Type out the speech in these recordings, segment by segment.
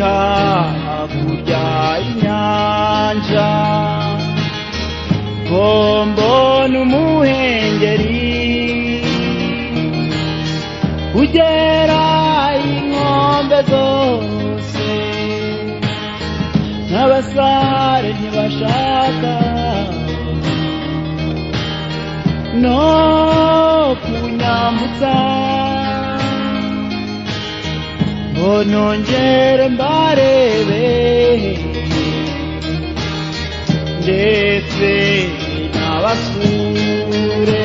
hakurya y'inyanja bombona umuhengeri ugera inkombe zose n'abasare ntibashaka no kunyambutsa ngo nongere mbarebe ndetse n'abasure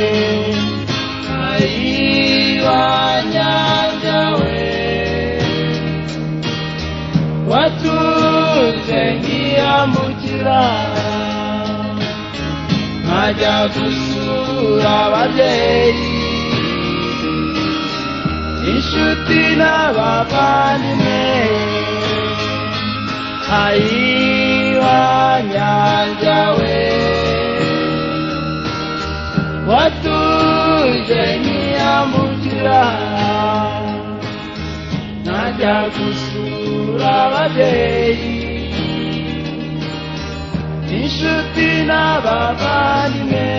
ayiwa nyanja we watunze nkiyambukira nkajya gusura ababyeyi inshuti n'abavandimwe ayiwa nyanja we watuje nkiyambukira najya gusura ababyeyi inshuti n'abavandimwe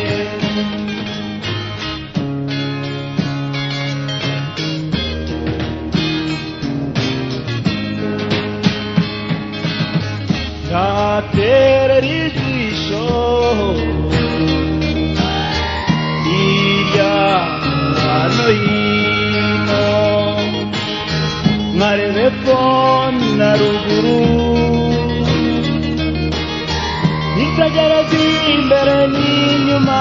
yaterera ijisho hirya no hino nkarebe epfo na ruguru nitegereza imbere n'inyuma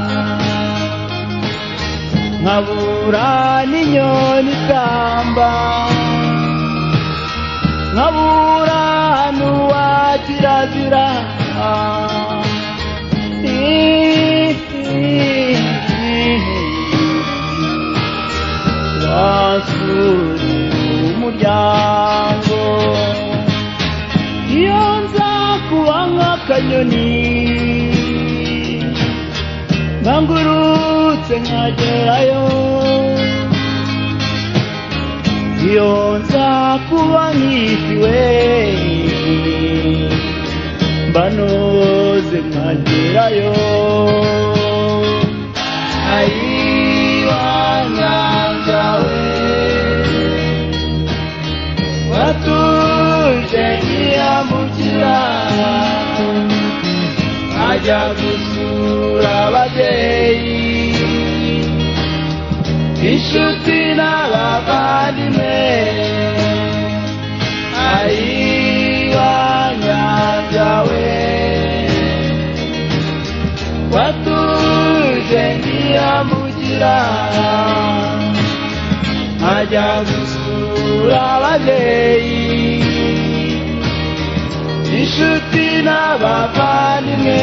nkabura n'inyoni itamba nkabura n'uwa kirazira wasure umuryango iyo nza kuba nk'akanyoni nkangurutse nkagerayo iyo nza kuba nkitiwe mbanoze nkagerayo ayiwa nyanja we watuje nkiyambukira ajya gusura ababyeyi inshuti n'abavandimwe ayiwa nyanja we watuje nkiyambukira ajya gusura ababyeyi inshuti n'abavandimwe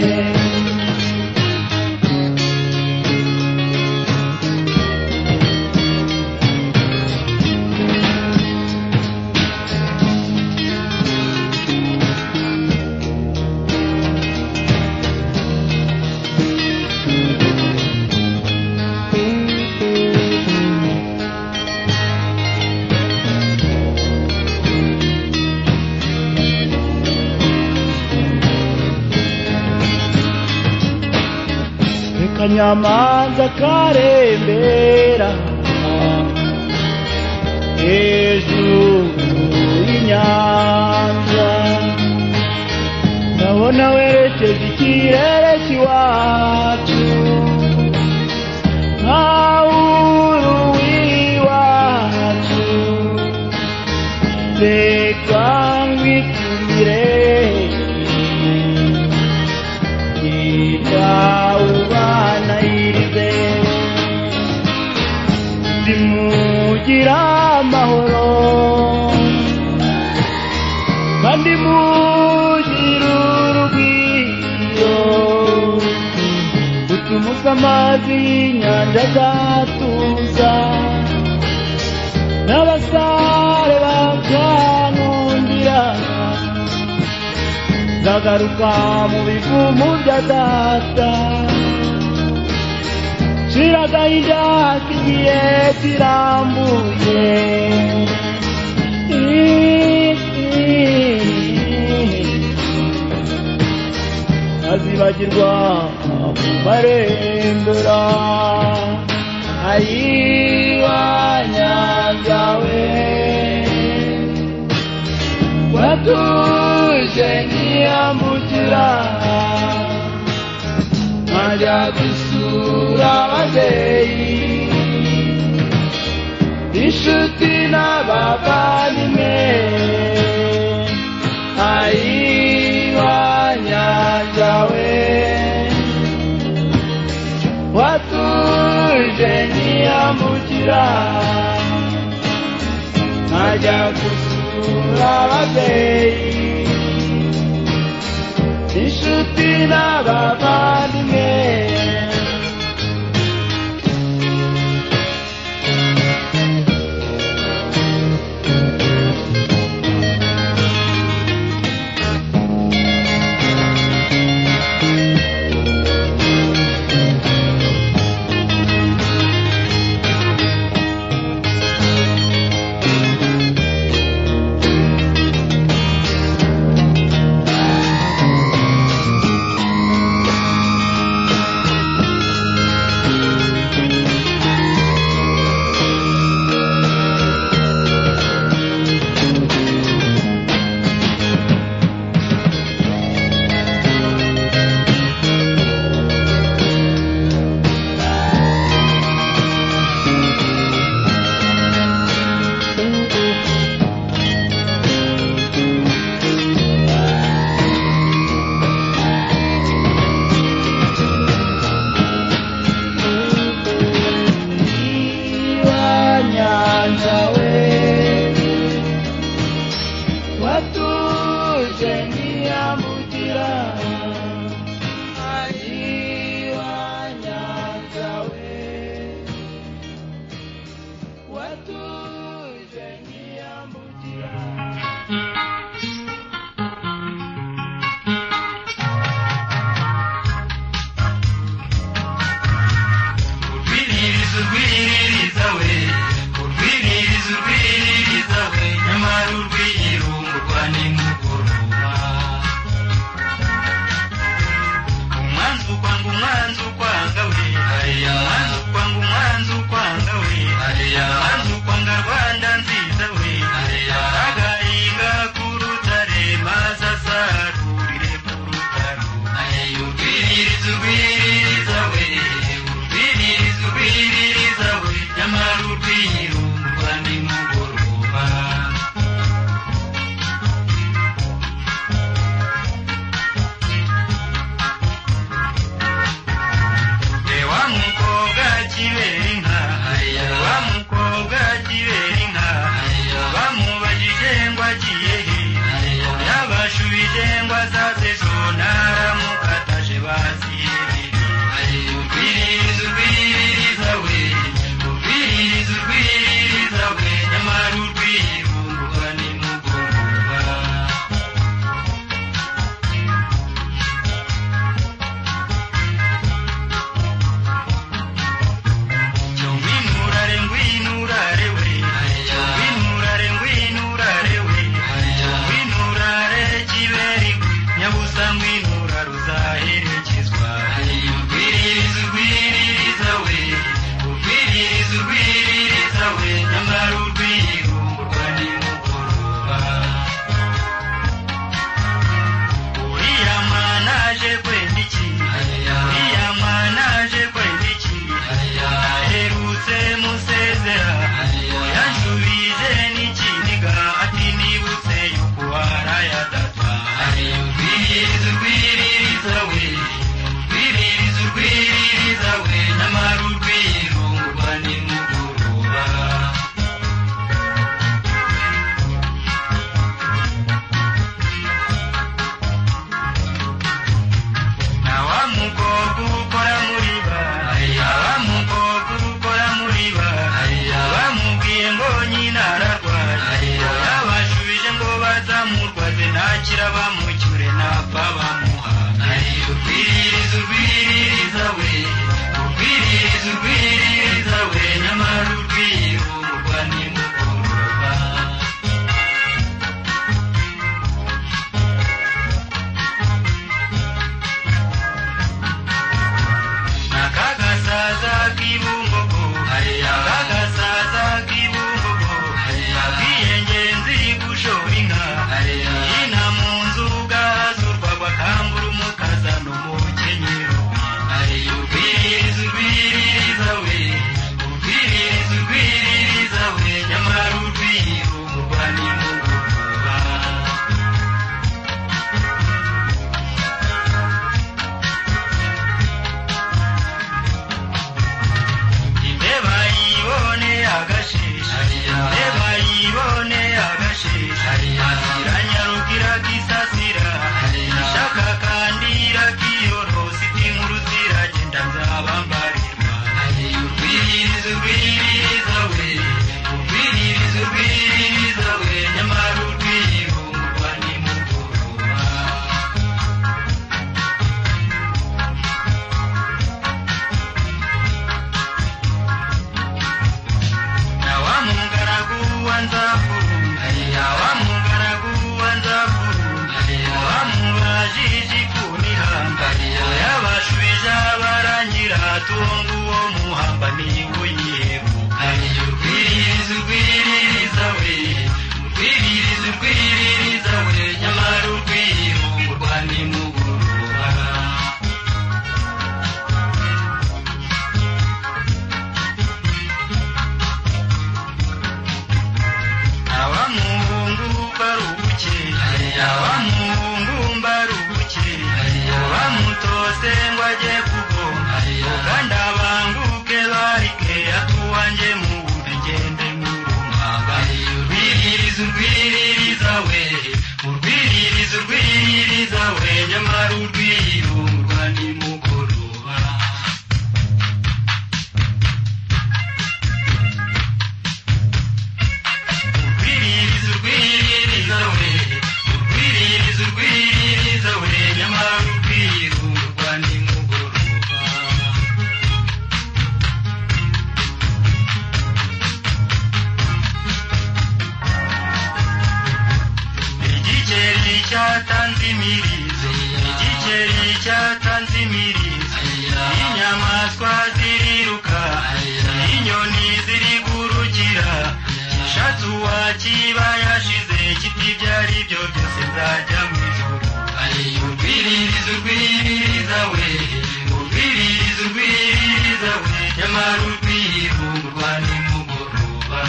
akanyamanza karembera hejuru y'inyanja ndabona werekeje ikirere cy'iwacu nkawuru w'iwacu reka ngwitumire ubana irize zimugira amahoro kandi mugira urugwiro utumusa amazi y'inyanja azatuza n'abasare bakankundira nzagaruka mu bivumu bya data shira agahinda kigiye kirambuye kwibagirwa mu marembera ayibanyagawe watuje ntiyambukira nkajya gusura ababyeyi inshuti n'abavandimwe ayibanyagawe watuje ntiyambukira nkajya gusura ababyeyi inshuti n'abavandimwe kugoma kandi abanguke barike atuwanje mu ngende ngurumanga urwiririza urwiririza we urwiririza urwiririza we nyamara urwirungwa nimugoroba urwiririza urwiririza we urwiririza urwiririza we nyamara urwirungwa nimugoroba igikeri cyatanze imirizo igikeri cyatanze imirizo inyamaswa ziriruka inyoni zirigurukira gishatse uwakiba yashize kiti ibyo ari byo byose nzajya mu ijuru urwiririza urwiririza we urwiririza urwiririza we nyamara urwirungwa nimugoroba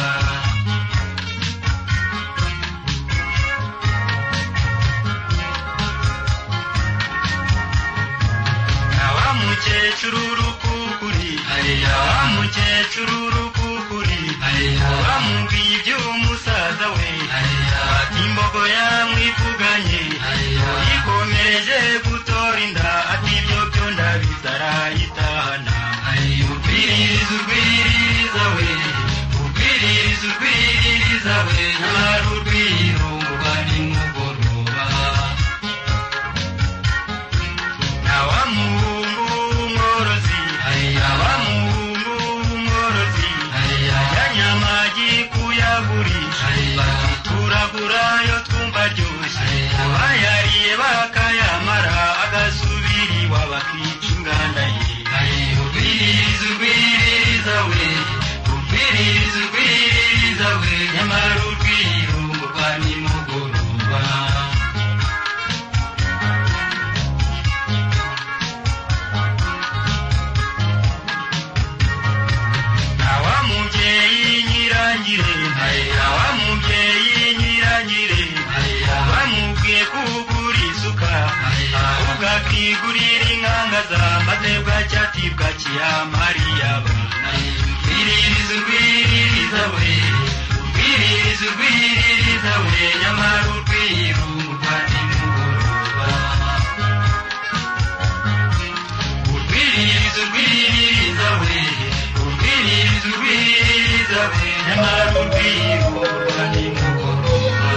wa mukecuru rukukuri wa mukecuru rukukuri bamubwiye iby'umusaza we ati imbogo yamwivuganye yikomereje gutora inda ati ibyo byo ndabizi arayitahana urwiririza urwiririza we urwiririza urwiririza we nyamara urwirungwa nimugoroba abamuhungu w'umworozi abamuhungu w'umworozi ajyanye amagi kuyagurisha turagura yo twumva aryoshye abayariye bakayamara agasubira iwabo akica inganda ye urwiririza urwiririza we urwiririza urwiririza we nyamara urwirungurwa nimugoroba awa mubyeyi nyirangire awa mubyeyi nyirangire bamubwiye kugura isuka ahubwo akigurira inkangaza maze bwacyati bwakiyamariye abana urwiririza urwiririza we urwiririza urwiririza we nyamara urwirungwa nimugoroba urwiririza urwiririza we urwiririza urwiririza we nyamara urwirungwa nimugoroba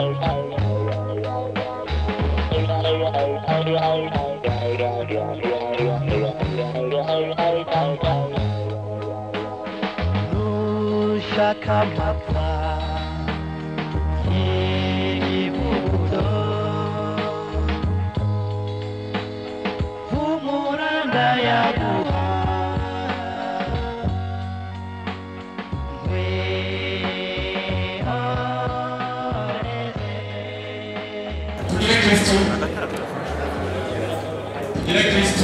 nushaka amapfa y'ibibudo humura yaguha tugire kristo tugire kristo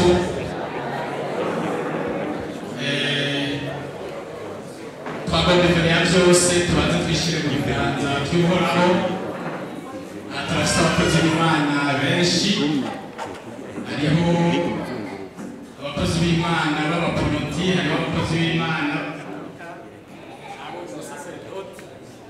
Eh, twagomba imbere ya byose tubanze twishyire mu biganza by'uhoraho Aha turafite abakozi b'imana benshi hariho abakozi b'imana b'abaporoti hariho abakozi b'imana nabonye umusaseridoti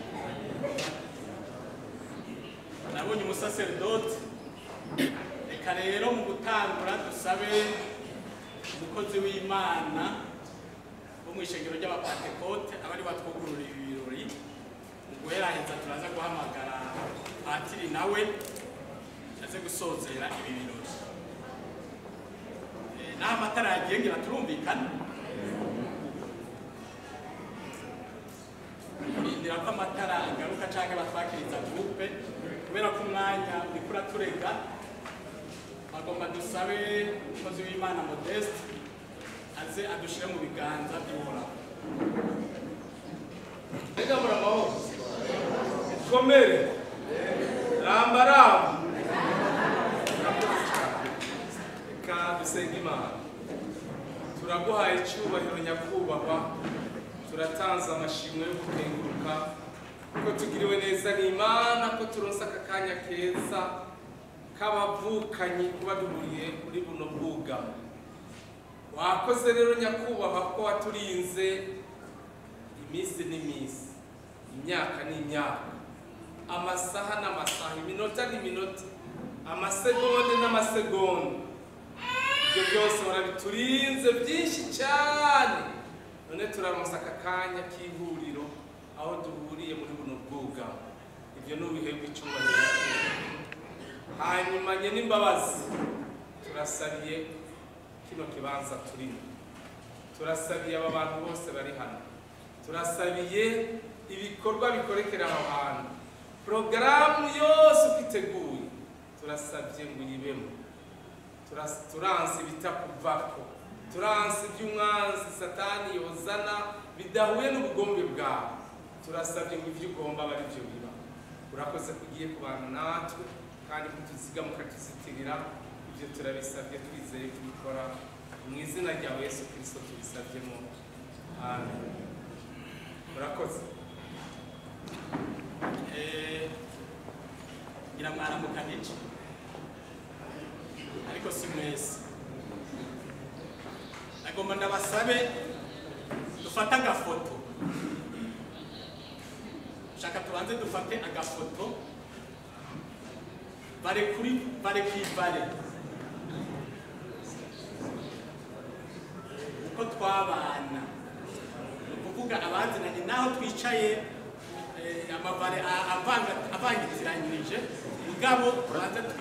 nabonye umusaseridoti reka rero mu gutangura dusabe umukozi w'imana wo mu ishengero ry'abapantekote aba ari batwugurura ibi birori mu guheraheza turaza guhamagara patiri nawe aze gusozera ibi birori Eh, n'aho amatara yagiye ngira turumvikana kurindira ko amatara agaruka cyangwa batwakiriza gurupe kubera ko umwanya uriko uraturega bagomba dusabe umukozi w'imana modeste aze adushyire mu biganza by'uhoraho Mbega muramaho komere ramba ramba reka dusenge imana turaguhaye icyubahiro nyakubahwa turatanze amashimwe yo gutenguruka ko tugiriwe neza n'imana ko turonse aka kanya keza k'abavukanyi kuba duhuriye muri buno bwugamo wakoze rero nyakubahwa ko waturinze iminsi n'iminsi imyaka n'imyaka amasaha n'amasaha iminota n'iminota amasegonde n'amasegonde ibyo byose warabiturinze byinshi cyane none turaronsa aka kanya k'ihuriro aho duhuriye muri buno bwugamo ibyo ni ubihebwe icyubahiro hanyuma nye n'imbabazi turasabiye kino kibanza turimo turasabiye aba bantu bose bari hano turasabiye ibikorwa bikorekera aho hantu porogaramu yose uko iteguye turasabye ngo uyibemo Turas- turanse ibitakuvako turanse iby'umwanzi satani yozana bidahuye n'ubugombe bwawe turasabye ngo ibyo ugomba aba ari byo biba urakoze ko ugiye kubana natwe kandi kutuziga mukatuzitirira ibyo turabisabye twizeye kubikora mu izina rya yesu kirisito tubisabyemo amen murakoze Eh, ngira mwaramuka n'iki ariko si mwese nagomba ndabasabe dufate agafoto shaka tubanze dufate agafoto bare kuri bare ku ibare uko twabana ni ukuvuga abazinanye n'aho twicaye eh, amabare a- avanga- avangitiranyirije mugabo tubanze twi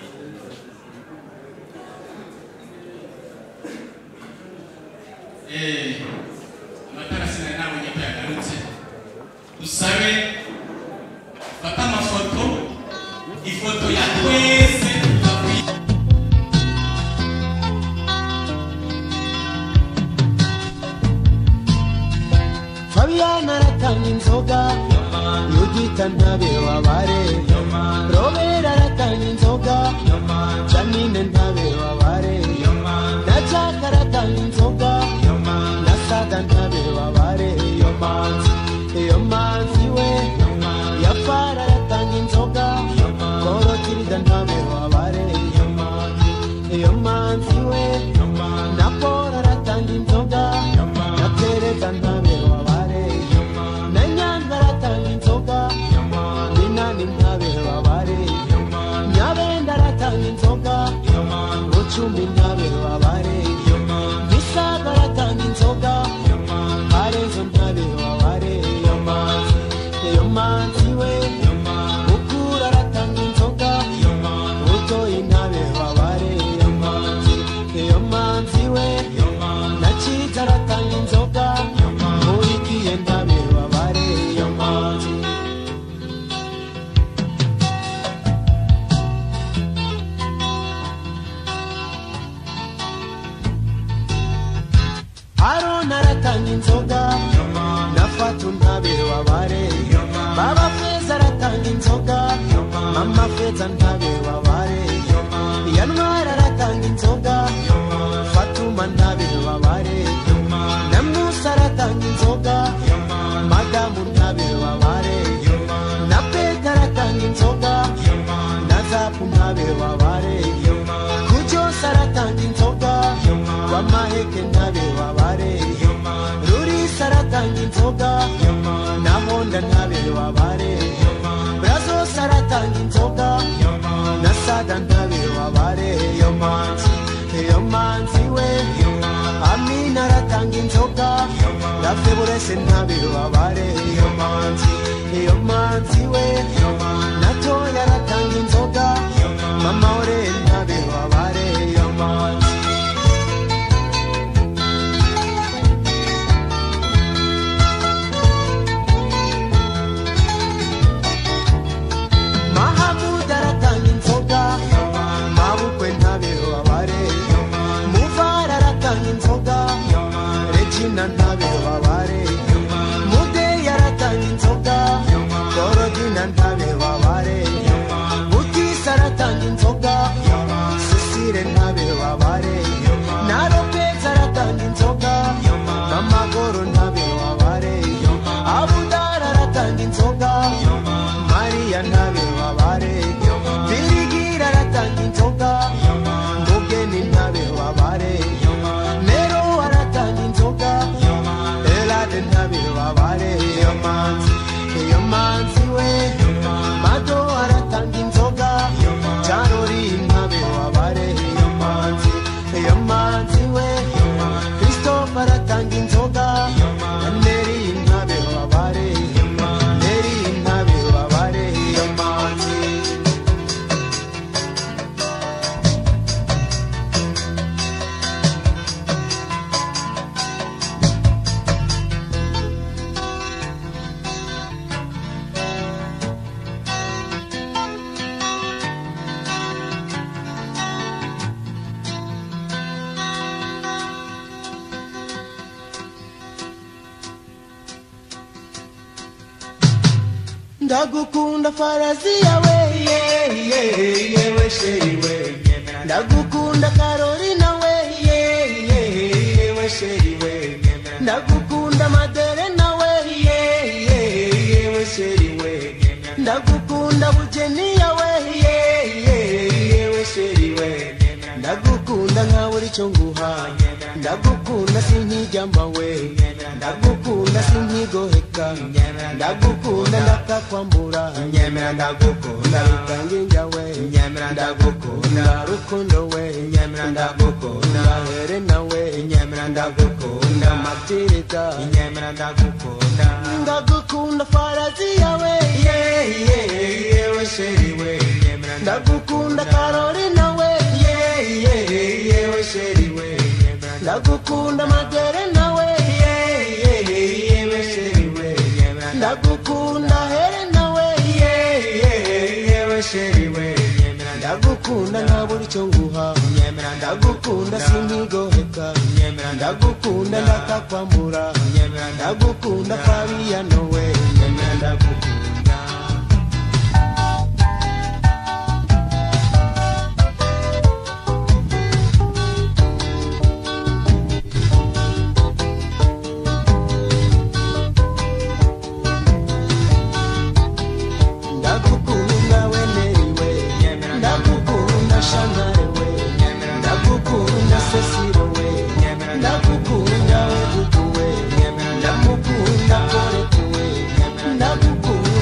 Eh, amatara sinari nabonye ko yagarutse dusabe fata amafoto ifoto ya twese tukwi- Fabiana aratanga inzoga Yudita ntabe wabare Robert aratanga inzoga Janine ntabe wabare Na Jack aratanga inzoga Na Sada ntabe wabare Iyo manzi Iyo manzi we Yafara aratanga inzoga Korotirida ntabe wabare Iyo manzi we Na Paul aratanga inzoga Na Teresa ntabe wabare Na Nyanga aratanga inzoga Minani ntabe wabare Nyabenda aratanga inzoga Bucumi ntabe wabare Misaga aratanga inzoga Karenzo ntabe wabare Iyo manzi Iyo manzi we Ukura aratanga mama feza ntabe wabare yantwara aratanga inzoga fatuma ntabe wabare na musa aratanga inzoga madamu ntabe wabare na peta aratanga inzoga na zapu ntabe wabare kujosa aratanga inzoga wamaheke ntabe wabare rurisa aratanga inzoga na honda ntabe wabare brazos aratanga inzoga na sada ntabe wabare yo manzi yo manzi we amina aratanga inzoga na feburese ntabe wabare yo manzi yo manzi we na toya aratanga inzoga mama ore ntabe wabare yo manzi mahamuda aratanga inzoga mabukwe ntabe wabare muvara aratanga inzoga regina ntabe wabare mudeyi aratanga inzoga dorodina ntabe wabare butisa aratanga inzoga cecile ntabe wabare na lopez aratanga inzoga mamagoro ntabe wabare abudara aratanga inzoga mariya ntabe wabare birigira aratanga inzoga mugeni ntabe wabare nero aratanga inzoga elade ntabe wabare iyo manzi iyo manzi we mado aratanga inzoga carori ntabe wabare iyo manzi iyo manzi we christophe aratanga inzoga neri ntabe wabare neri ntabe wabare iyo manzi ndagukunda farazi yawe yeah, yeah, yewe sheri we ndagukunda karolina we yeah, yeah, yewe sheri we ndagukunda madere nawe yeah, yeah, yewe sheri we ndagukunda bugeni yawe yeah, yeah, yewe sheri we ndagukunda nka buri cyo nguha ndagukunda sinkijyamba we ndagukunda sinkigoheka ndagukunda ndakakwambura nyemera ndagukunda rutanginja we nyemera ndagukunda rukundo we nyemera ndagukunda herena we nyemera ndagukunda matirita nyemera ndagukunda ndagukunda farazi yawe yeah, yeah, yewe sheri we nyemera ndagukunda karolina we yeah, yeah, yewe sheri we ndagukunda magere nawe yeah, yeah, yewe sheri we ndagukunda here nawe yeah, yeah, yewe sheri we ndagukunda nta buri cyo nguha ndagukunda sinkigoheka ndagukunda ndakakwambura ndagukunda fabiyano we ndagukunda ndagukunda weneriwe ndagukunda shangarewe ndagukunda sesirowe ndagukunda weduduwe ndamukunda koretuwe ndagukunda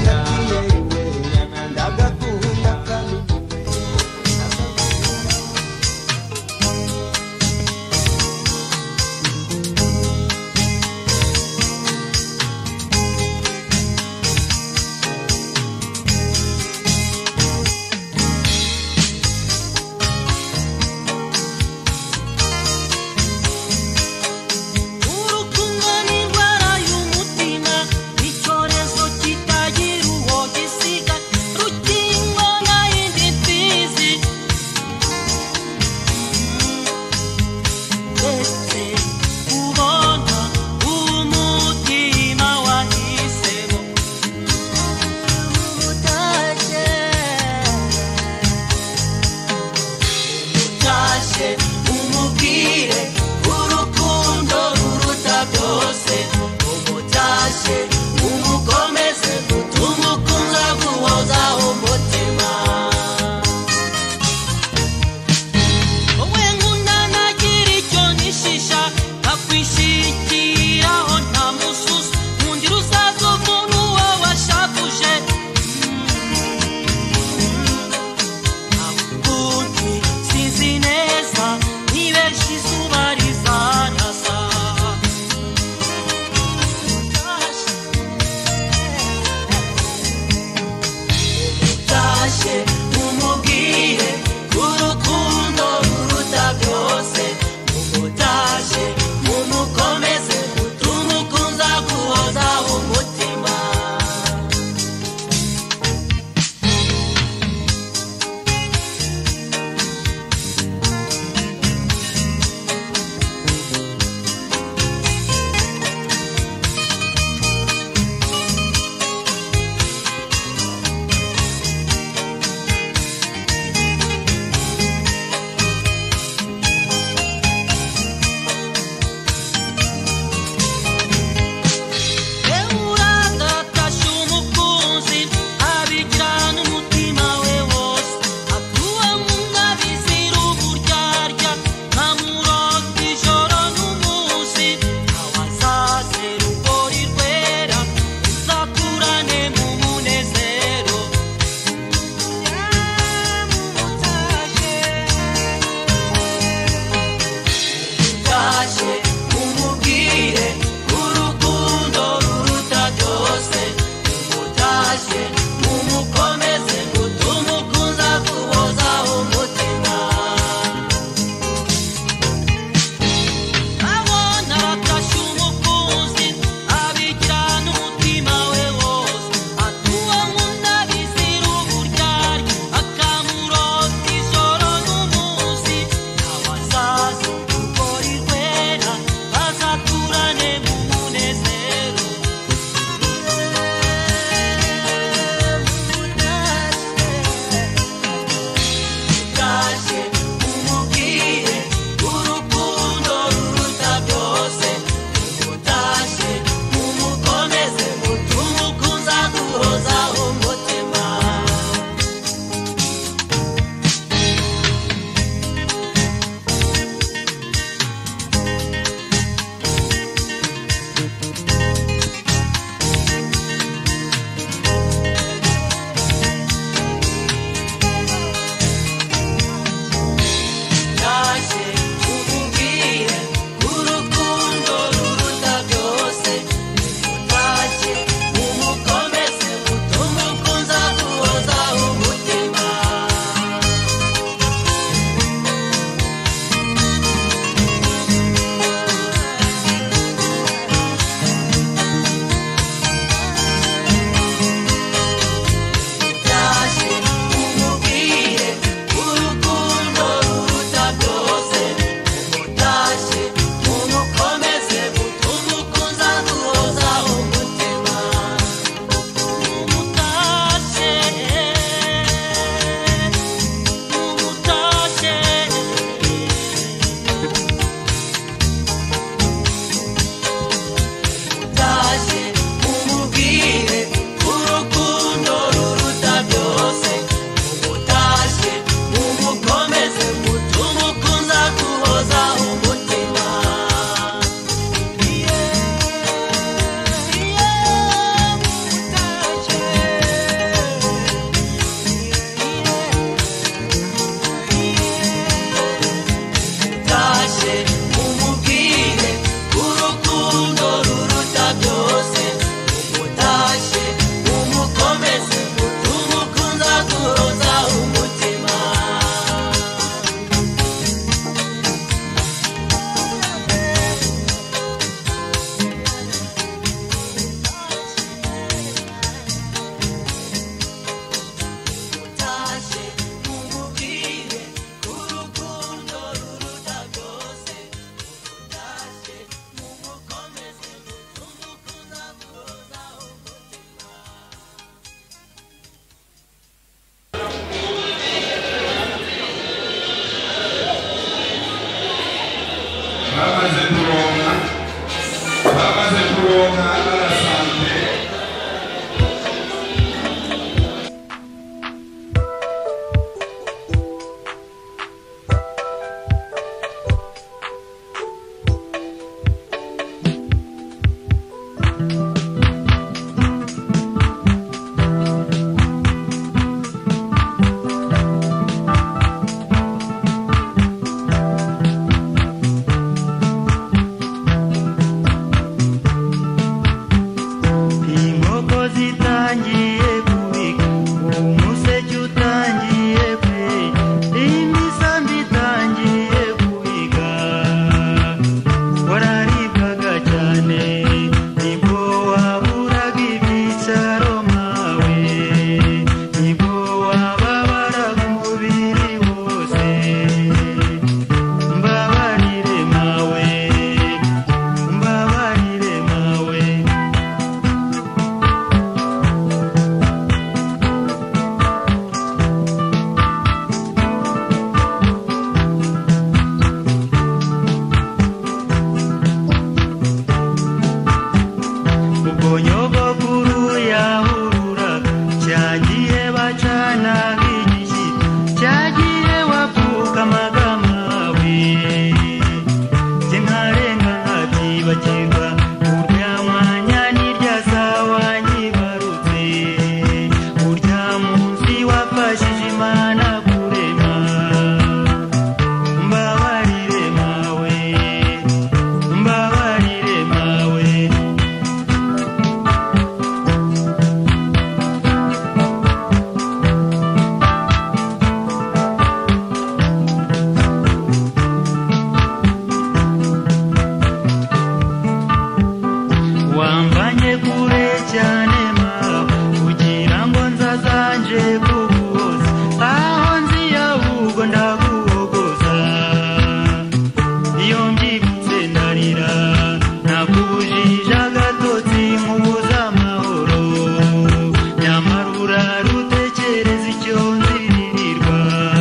nje kuguhoza aho nziye ahubwo ndaguhogoza iyo mbyibutse ndarira nakubujije agatotsi nkubuza amahoro nyamara urarutekereza icyo nziririrwa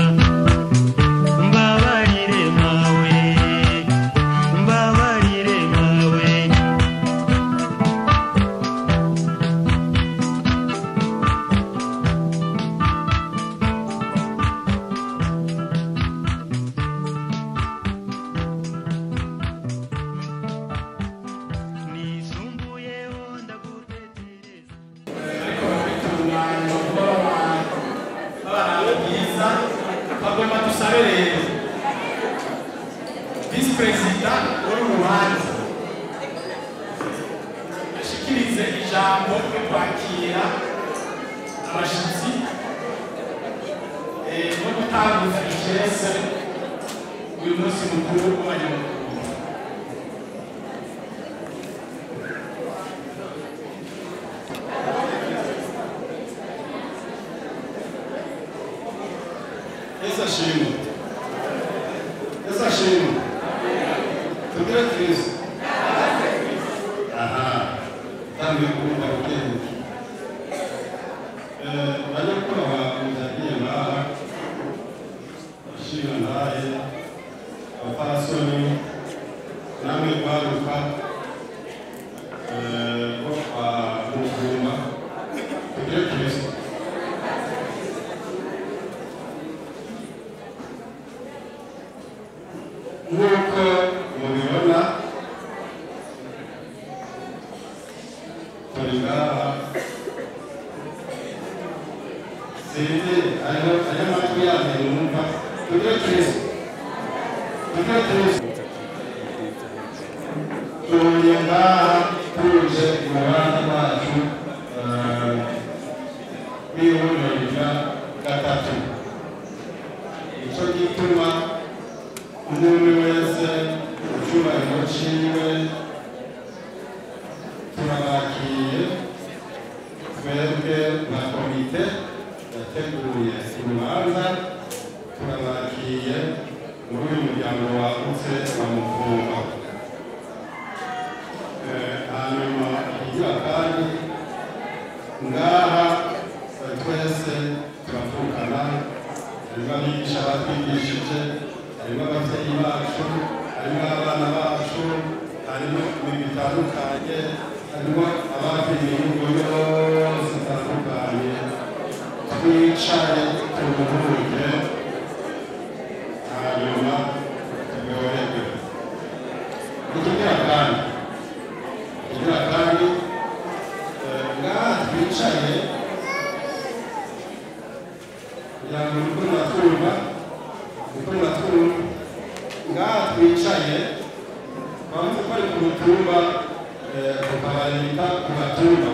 mbabarire mawe mbabarire mawe nisumbuyeho ndagutekereza abana byiza bagomba dusabe rero visi perezida w'uru rubanza ashikirize ijambo ryo kwakira abashyitsi eh, no gutanguza icese uyu munsi mukuru w'abanyamakuru Yesu ashimwe. Yesu ashimwe. Tugire Kristo. Aha. Tangiye kumva ubwenge. Eh, banyakubahwa muzagiye ngaha. Ashinga ndaye. Abapasoni. Namwe kwaruka. Eh, bo kwa Muvumba. Tugire Kristo. nk'uko mubibona turi ngaha sinzi hariho hariho amatwi yanyu numva tugire kristo tugire kristo tuje ngaha tuje mu rubanza rwacu eh, rw'ihuriro rya gatatu nicyo gituma umuntu wese icyubahiro ciwe turabakiye twebwe nka komite yateguye urubanza turabakiye muri uyu muryango wagutse wa mufumba Eh, hanyuma igira kandi ngaha eh, twese turavukana harimo abigisha batwigishije harimo ababyeyi bacu harimo abana bacu harimo ibintu bitandukanye harimo abafite ibihugu yose bitandukanye twicare turuhuke hanyuma tugorerwe ikigira kandi ikigira kandi eh, ngaha twicaye kugira ngo uriko ruratwumva uriko ruratwumva ngaha twicaye twavuze ko ari ku mutumba eh, tukabarika ku gatumba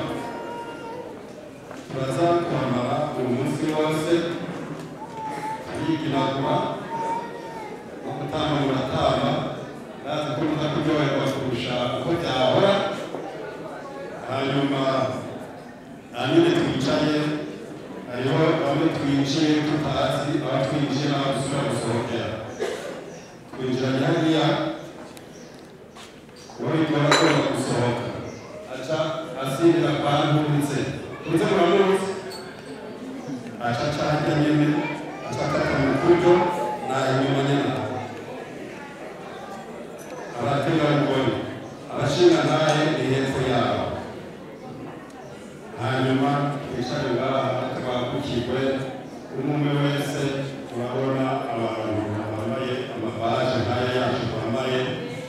turaza kwambara uyu munsi wose turiginagura no gutamba muratamba ndazi ko muza kuryoherwa kurusha uko byahora hanyuma hanyuma twicaye hariho bamwe twinjiye tutazi aho twinjiye n'aho dusubira gusohokera twinjiranye hariya uwo bigora agomba gusohoka aca asindira kwa ntunze ntunze muramuzi aca aca hirya nyene aca akata mu kuryo na inyuma nyene abategarugori abashinga ntaye ni hepfo yabo hanyuma twicare ngaha twagukirwe umwe wese turabona abantu bambaye amabaje nk'aya yacu bambaye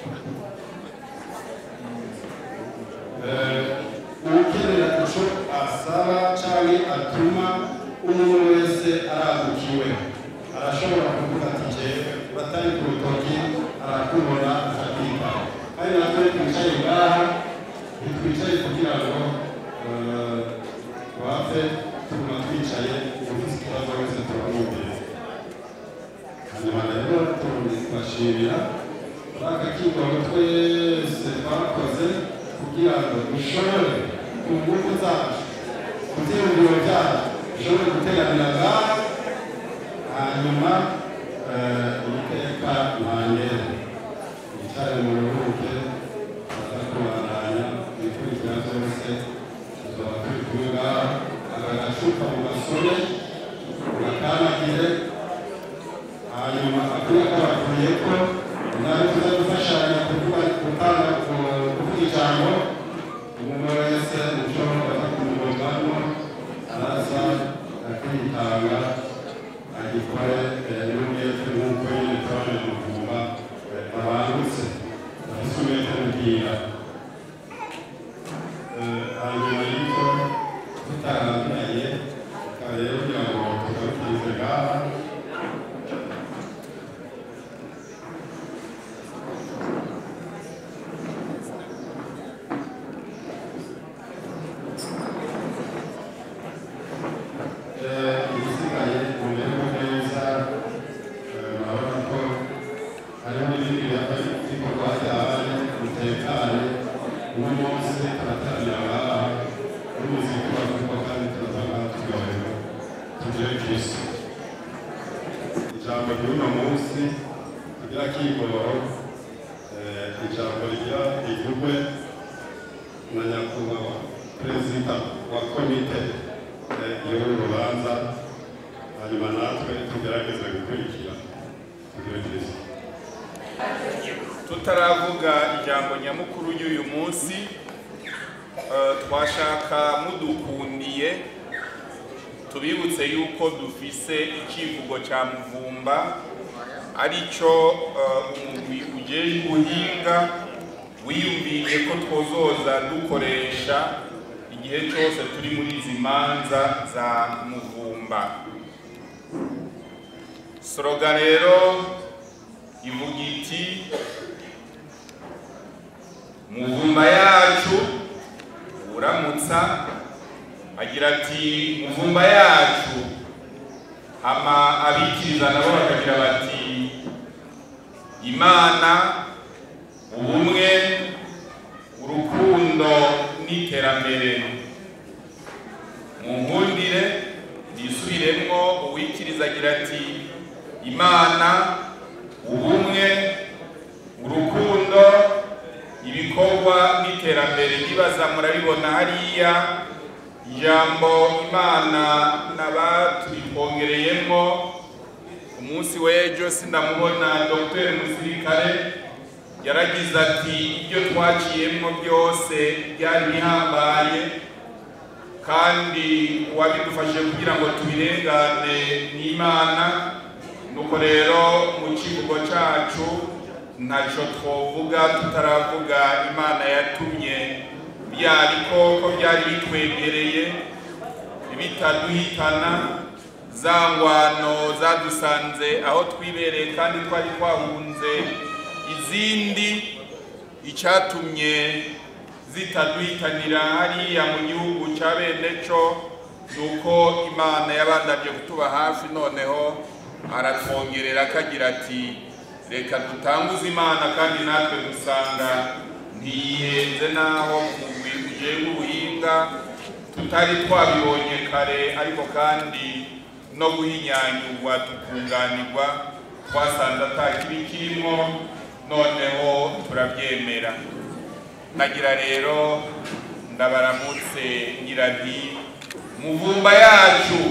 ukenera ico asaba canke atuma umwe wese aragukiwe arashobora kuvuga ati jewe batari ku rutoki arakubona akakwita kandi natwe twicaye ngaha ntitwicaye kugira ngo eh, twapfe tuguma twicaye ufise ikibazo wese turamwumviriza hanyuma rero tubashimira muri aka kigoro twese twakoze kugira ngo dushobore ku ngufu zacu ku byiyumviro byacu dushobore gutega gusuka mu gasore ugakanagire hanyuma akwiye ko bakuye ko nawe tuza gufashanya kuvuga gutanga kuvuga ijambo umuntu wese ushobora kumugomamo araza akitanga agikore n'umwete nk'uko nyine twaje kuvuma abangutse bafite umwete mubwira hanyuma y'ibyo tutarambiranye tukaba rero kugira ngo tugarukirize ngaha ibisigaye mumererwe neza urabona ko hariho n'ibindi bikorwa byabaye mutekane uno munsi turataramira ngaha n'umuziki wavuga kandi turaza ngaha turyohewe tugire kristo ijambo ry'uno munsi tugira kigoro ijambo rigira rivugwe na nyakubahwa perezida wa komite y'uru rubanza hanyuma natwe tugerageze gukurikira tugire kristo tutaravuga ijambo nyamukuru y'uyu munsi eh, twashaka mudukundiye tubibutse yuko dufise icivugo ca muvumba arico eh, umugwi ujejwe ubuhinga wiyumviye ko twozoza dukoresha igihe cyose turi muri izi manza za muvumba soroga rero ivuga iti muvumba yacu uramutsa agira ati muvumba yacu hama abikiriza nabo bakagira bati imana ubumwe urukundo n'iterambere mu nkundire nisubiremwo uwikiriza agira ati imana ubumwe urukundo ibikorwa n'iterambere nibaza murabibona hariya ijambo imana n'abaturikongereyemo umunsi w'ejo sindamubona dr musirikare yaragize ati ibyo twaciyemo byose byari bihambaye kandi uwabidufashije kugira ngo tubirengane n'imana nuko rero mu kivugo cyacu ntacyo twovuga tutaravuga imana yatumye bya bikoko byari bitwegereye bitaduhitana za ngwano zadusanze aho twibereye kandi twari twahunze izindi icyatumye zitaduhitanira hariya mu gihugu cya bene cyo ni uko imana yabandanye kutuba hafi noneho aratwongerera akagira ati reka dutanguze imana kandi natwe dusanga ntiyihenze n'aho mugwi ugenga ubuhinga tutari twabibonye kare ariko kandi no guhinyanyurwa tukunganirwa twasanze atakibi kirimo noneho turabyemera nagira rero ndabaramutse ngira nti muvumba yacu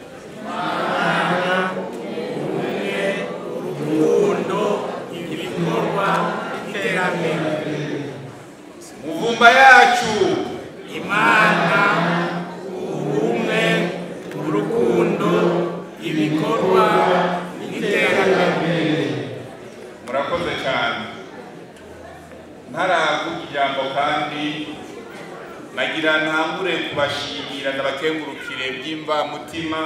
urukundo ibikorwa iterambere muvumba yacu imana ubumwe urukundo ibikorwa iterambere murakoze cyane ntaravuga ijambo kandi nagira ntangure kubashimira ndabakengurukire by'imvamutima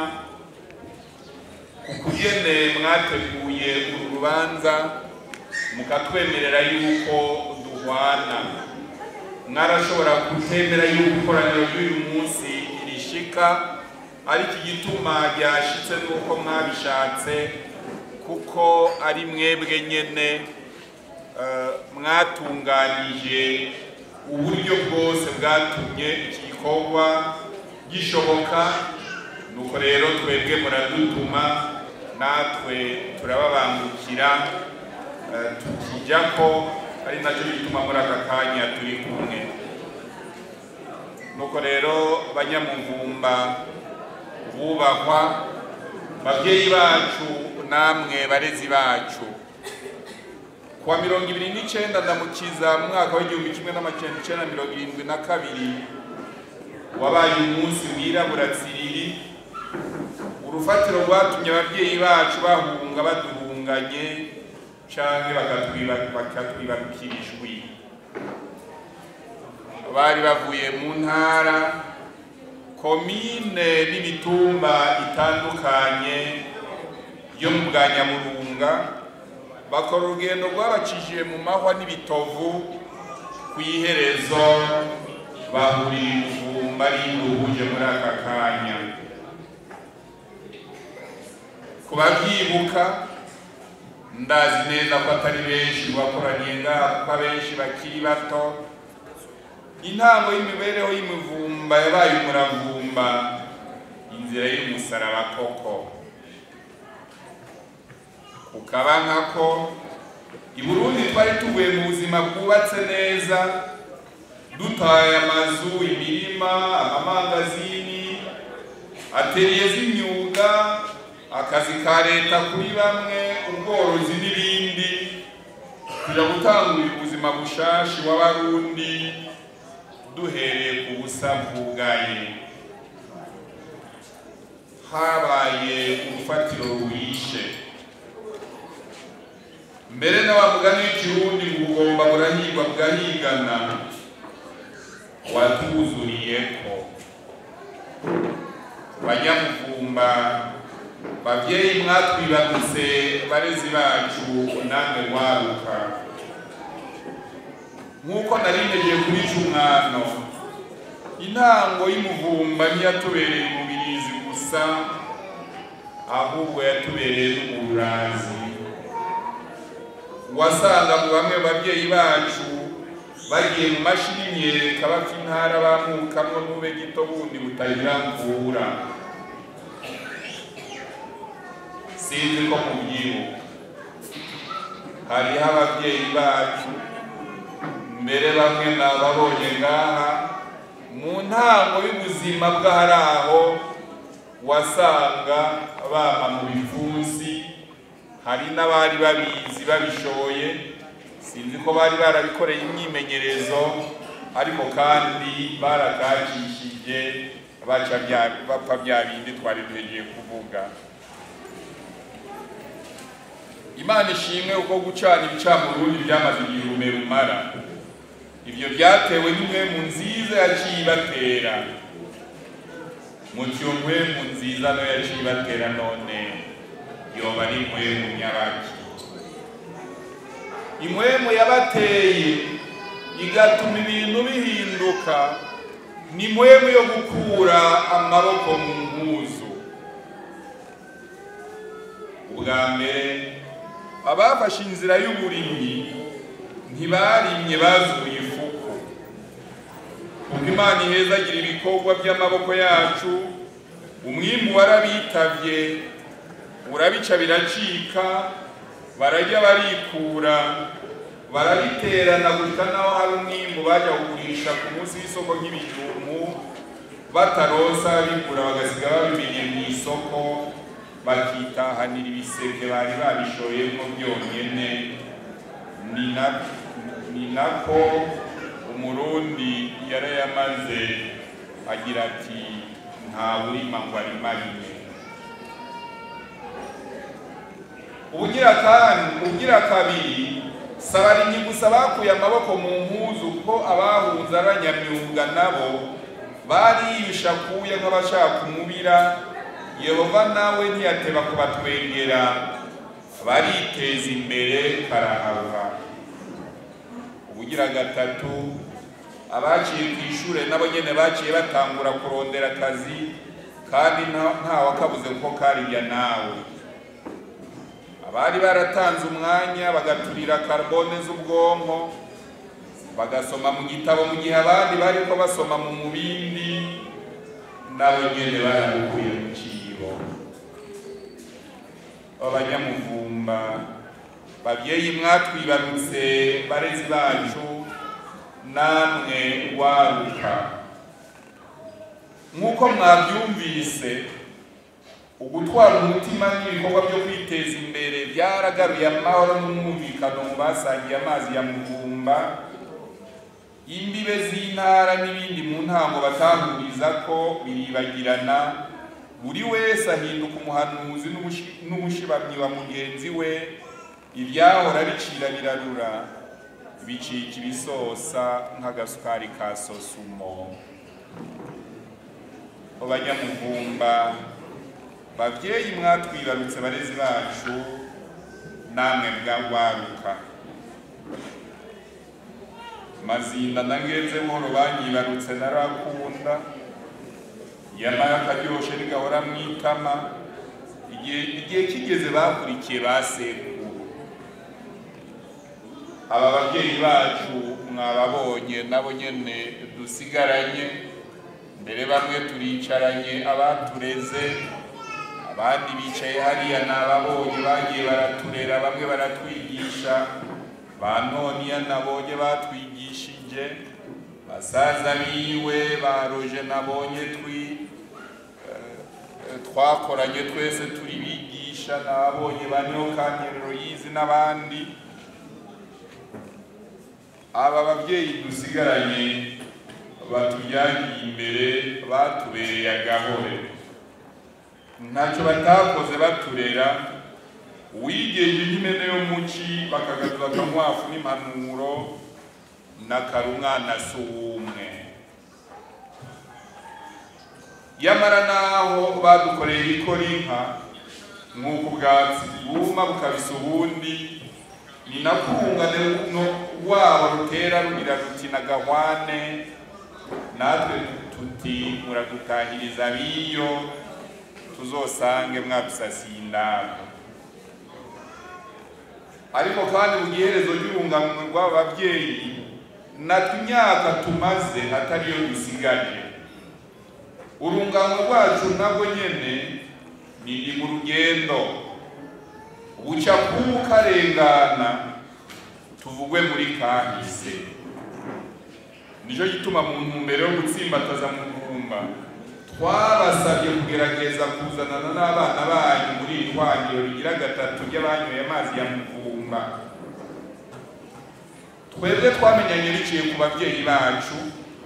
ukugene mwateguye uru rubanza mukatwemerera yuko duhwana mwarashobora kutemera yuko ikoraniro ry'uyu munsi rishika ariko igituma ryashitse nuko mwabishatse kuko ari mwebwe nyene eh, mwatunganije uburyo bwose bwatumye iki gikorwa gishoboka nuko rero twebwe muradutuma natwe turababangukira eh, tukijya ko ari nacyo gituma muri aka kanya turi kumwe nuko rero banyamuvumba bubahwa babyeyi bacu namwe barezi bacu kuwa mirongo ibiri n'icenda ndamukiza mu mwaka w'igihumbi kimwe n'amajana icenda mirongo irindwi na kabiri wabaye umunsi wirabura tsiriri urufatiro rwatumye ababyeyi bacu bahunga baduhunganye canke bakatwiba- bakatwibarukira ijwi bari bavuye mu ntara komine n'imitumba itandukanye yo mu bwa nyamurunga bakora urugendo rwabacishije mu mahwa n'ibitovu ku iherezo bahuriye umuvumba ari duhuje muri aka kanya ku babyibuka ndazi neza ko atari benshi bakoraniye ngaha kuko abenshi bakiri bato intango y'imibereho y'imivumba yabaye umuravumba inzira y'umusaraba koko ukaba nkako i burundi twari tuvuye mu buzima bwubatse neza dutaye amazu imirima amamangazini ateriye z'imyuga akazi ka leta kuri bamwe ubworozi n'ibindi kuja gutangurira ubuzima bushashi w'abarundi duhereye ku busa bwugaye habaye urufatiro rwishe mbere na wa mugani w'ikirundi ngo ugomba burahigwa bugahigana watuzuriyeko banyamuvumba bavyeyi mwatwibarutse barezi bacu namwe waruka nk'uko narindeje kuri cumwano intango y'umuvumba ntiyatubereye umubirizi gusa ahubwo yatubereye n'umurazi wasanga mu bamwe babyeyi bacu bagiye mu mashini imyereka bapfa intara bamukamwo n'ube gito bundi butagira mvura sinzi ko mubyibuka hariho ababyeyi bacu mbere bamwe nababonye ngaha mu ntango y'ubuzima bw'ahari aho wasanga bama mu bipfunsi hari n'abari babizi babishoye sinzi ko bari barabikoreye imyimenyerezo ariko kandi barakakishije baca bya- bapfa bya bindi twari duhegeye kuvuga imana ishimwe uko gucana ibicamurundi byamaze igihe urume rumara ibyo byatewe n'impwemu nziza yaciye ibatera mutyo mpwemu nziza no yaciye ibatera none yoba ari impwemu nyabaki impwemu yabateye igatuma ibintu bihinduka ni impwemu yo gukura amaboko mu mpuzu ubwa mbere abafashe inzira y'uburimyi ntibarimye bazuye ifuku kuko imana ihezagira ibikorwa by'amaboko yacu umwimbu warabitavye urabica biracika barajya barikura barabiterana gushika naho hari umwimbu bajya kugurisha ku munsi w'isoko nk'ibijumbu batarosa bigura bagasiga babimennye mu isoko bakitahanira ibiseke bari babishoyemo byonyene ni na- ni nako umurundi yarayamaze agira ati nta burima ngo arimarime ubugira kandi ubugira kabiri sabarimyi gusa bakuye amaboko mu mpuzu kuko abahunze abanyamyuga nabo bariyisha kuya nk'abashaka umubira yehova nawe ntiyateba kubatwengera bariteza imbere karahava ubugira gatatu abaciye ku ishure nabo nyene baciye batangura kurondera akazi kandi nta- ntawakabuze kuko karirya nawe abari baratanze umwanya bagaturira karbone z'ubwonko bagasoma mu gitabo mu gihe abandi bariko basoma mu mubindi nabo nyene barabukuye mu cibo abanyamuvumba babyeyi mwatwibarutse barezi bacu namwe waruka nk'uko mwabyumvise ugutwara umutima n'ibikorwa byo kwiteza imbere byaragaruye amahoro n'umwumvikano mu basangiye amazi ya muvumba imbibe z'intara n'ibindi mu ntango batahuriza ko biribagirana buri wese ahinduka umuhanuzi n'umushi- n'umushibamyi wa mugenzi we ibyahora bicira birarura bicika ibisosa nk'agasukari ka sosumo mu banyamuvumba bavyeyi mwatwibarutse barezi bacu namwe bwagwaruka mazinda nangenze buhoro banyibarutse narakunda yamara akaryoshe nigahora mwitama igihe igihe kigeze bakurikiye ba sekuru aba babyeyi bacu mwababonye nabo nyene dusigaranye mbere bamwe turicaranye abatureze abandi bicaye hariya nababonye bagiye baraturera bamwe baratwigisha ba noniya nabonye batwigishije basaza biwe baroje nabonye twi eh, twakoranye twese turi bigisha nababonye baniho kanterero yizi n'abandi aba babyeyi dusigaranye batujyaniye imbere batubereye agahore ntacyo batakoze baturera wigeje nk'imene yo muci bakagaruza akamwafu n'impanuro n'akara umwana si uw'umwe yamara naho badukoreye ikora inka nk'uko ubwatsi bwuma bukabisa ubundi ni nako urungano no- rwabo rutera rugira ruti na gahwane natwe tuti muradutahiriza biyo tuzosange mwadusasiye indago ariko kandi mu giherezo ry'urungano rw'aba babyeyi natwe imyaka tumaze atariyo dusigaje urungano rwacu nabwo nyene ni mu rugendo buca kukarengana tuvugwe muri kahise nicyo gituma mu ntumbero yo gutsimbataza mu kumba twabasabye kugerageza kuzanana n'abana banyu muri iri hwangiro rigira gatatu ry'abanyoye amazi ya muvumba twebwe twamenyanye biciye ku babyeyi bacu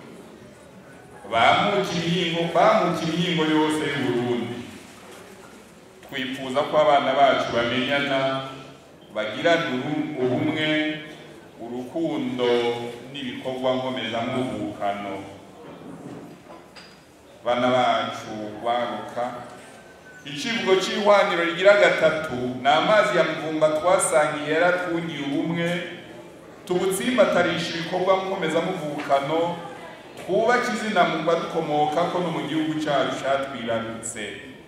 bamuka imihingo bamuka imihingo yose y'uburundi twifuza ko abana bacu bamenyana bagirana ubu- ubumwe urukundo n'ibikorwa nkomezamuvukano bana bacu baruka icivugo c'ihwaniro rigira gatatu ni amazi ya mvumba twasangiye yaratwungiye ubumwe tubutsimbatarisha ibikorwa nkomezamuvukano twubake izina mu badukomokako no mu gihugu cacu catwibarutse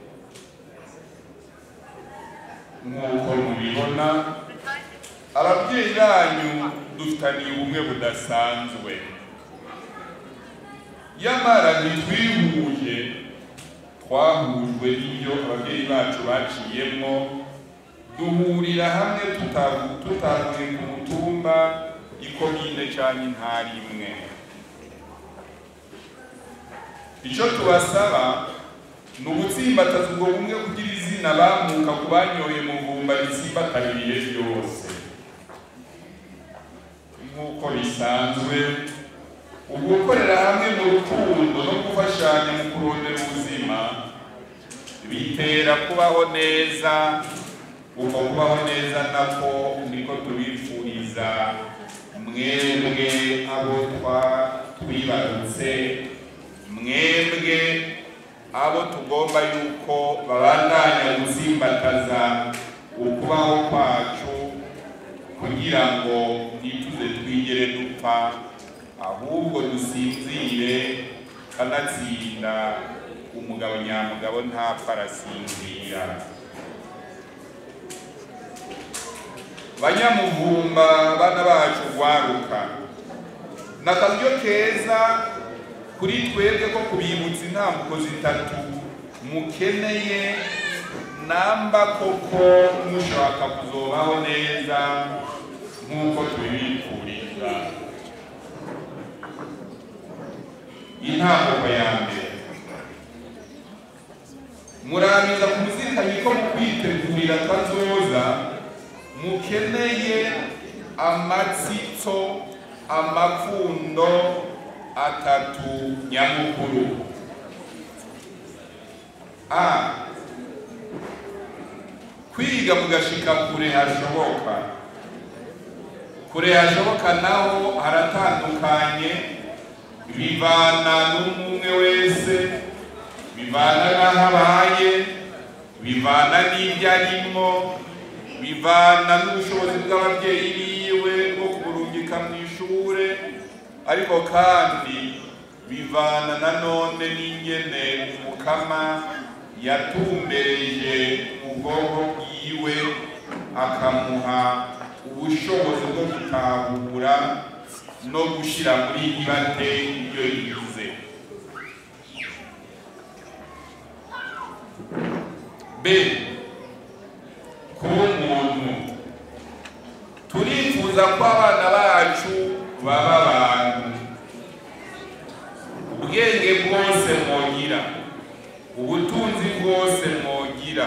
nk'uko mubibona ababyeyi banyu dufitaniye ubumwe budasanzwe yamara ntitwihuje twahujwe n'ibyo ababyeyi bacu baciyemwo duhurira hamwe tutavu- tutavuye ku mutumba ikomine canke intara imwe icyo tubasaba ni ugutsimbataza ubwo bumwe kugira izina bamuka ku banyoye mu bumba ritsimbataririye ryose nk'uko bisanzwe ugukorera hamwe mu rukundo no gufashanya mu kurondera ubuzima bitera kubaho neza uko kubaho neza nako niko tubifuriza mwebwe abo twa- twibarutse mwebwe abo tugomba yuko babandanya gutsimbataza ukubaho kwacu kugira ngo ntituze twigere dupfa ahubwo dusinzire kanatsinda umugabo nyamugabo ntapfa arasinzira banyamuvumba bana bacu rwaruka ni akaryo keza kuri twebwe ko kubibutsa intambuko zitatu mukeneye namba koko mushaka kuzobaho neza nk'uko tubibifuriza intambuko ya mbere muramiza kumuzirikanye ko mu kwitegurira kazoza mukeneye amatsitso amapfundo atatu nyamukuru a kwiga mugashika kure hashoboka kure hashoboka naho haratandukanye bivana n'umwe wese bivana n'aho abaye bivana n'ibyo arimo bivana n'ubushobozi bw'ababyeyi biwe bwo kumurungika mu ishure ariko kandi bivana nanone n'ingene umukama yatumbereje ubwonko bwiwe akamuha ubushobozi bwo gutahura no gushyira muri ibate ibyo yize b kuba umuntu turifuza ko abana bacu baba abantu ubwenge bwose mwogira ubutunzi bwose mwogira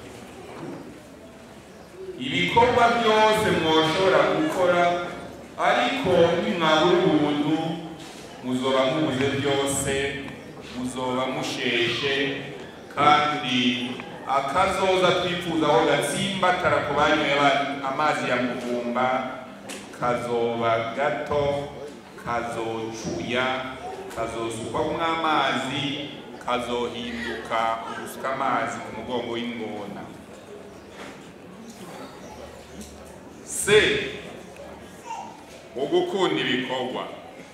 ibikorwa byose mwoshobora gukora ariko nimwabura ubuntu muzoba mubuze byose muzoba musheshe kandi akazoza twifuza aho gatsimbatara ku banyoye amazi ya muvumba kazoba gato kazocuya kazosukwamwo amazi kazohinduka ugusuka amazi ku mugongo w'ingona se wo gukunda ibikorwa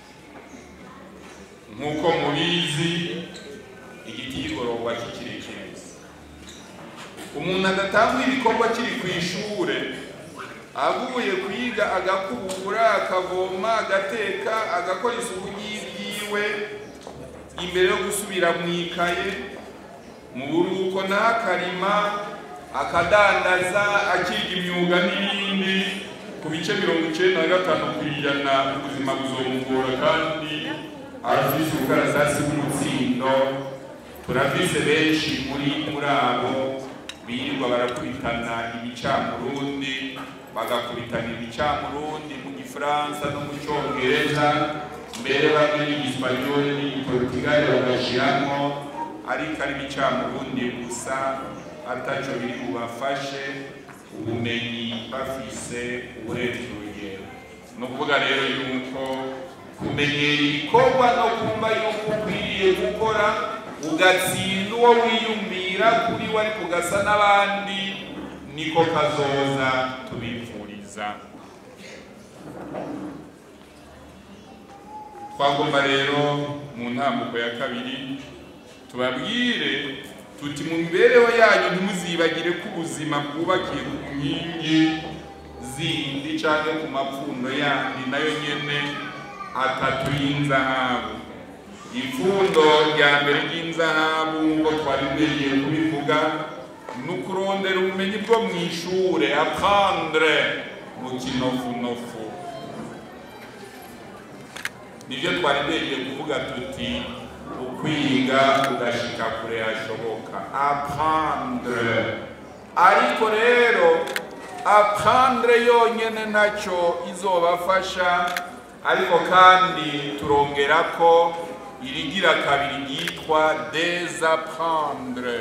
nk'uko mubizi igiti y'igororwa kikiri kibisi umuntu adatanga ibikorwa kiri ku ishure avuye kwiga agakubura akavoma agateka agakora isuku y'ibyiwe imbere yo gusubira mu ikaye mu buruhuko ntakarima akadandaza akiga imyuga n'ibindi ku bice mirongo icyenda na gatanu ku ijana ubuzima buzomugora kandi arafise ubukarasasi bw'umutsindo turafise benshi muri muri abo birirwa barakubitana ibicamurundi bagakubitana ibicamurundi mu gifaransa no mu cyongereza mbere bamwe n'igisipanyoli n'igiportugali bagashiramo ariko ari ibicamurundi gusa ataco biri bubafashe ubumenyi bafise uburenze urugero ni ukuvuga rero yuko kumenyera ibikorwa no kumva yuko ukwiriye gukora ugatsinda uwo wiyumvira kuri we ariko ugasa n'abandi niko kazoza tubifuriza twagomba rero mu ntambuko ya kabiri tubabwire tuti mu mibereho yanyu ntimuzibagire ko ubuzima bwubakiye ku nkingi zindi cyangwa ku mapfundo yandi nayo nyene atatu y'inzahabu ipfundo rya mbere ry'inzahabu ngo twari tugiye kubivuga ni ukurondera ubumenyi bwo mu ishure apprendre mu kinofunofu nibyo twari tugiye kuvuga tuti ukwiga ugashika kure hashoboka apprendre ariko rero apprendre yonyene ntacyo izobafasha ariko kandi turongera ko irigira kabiri ryitwa desapprendre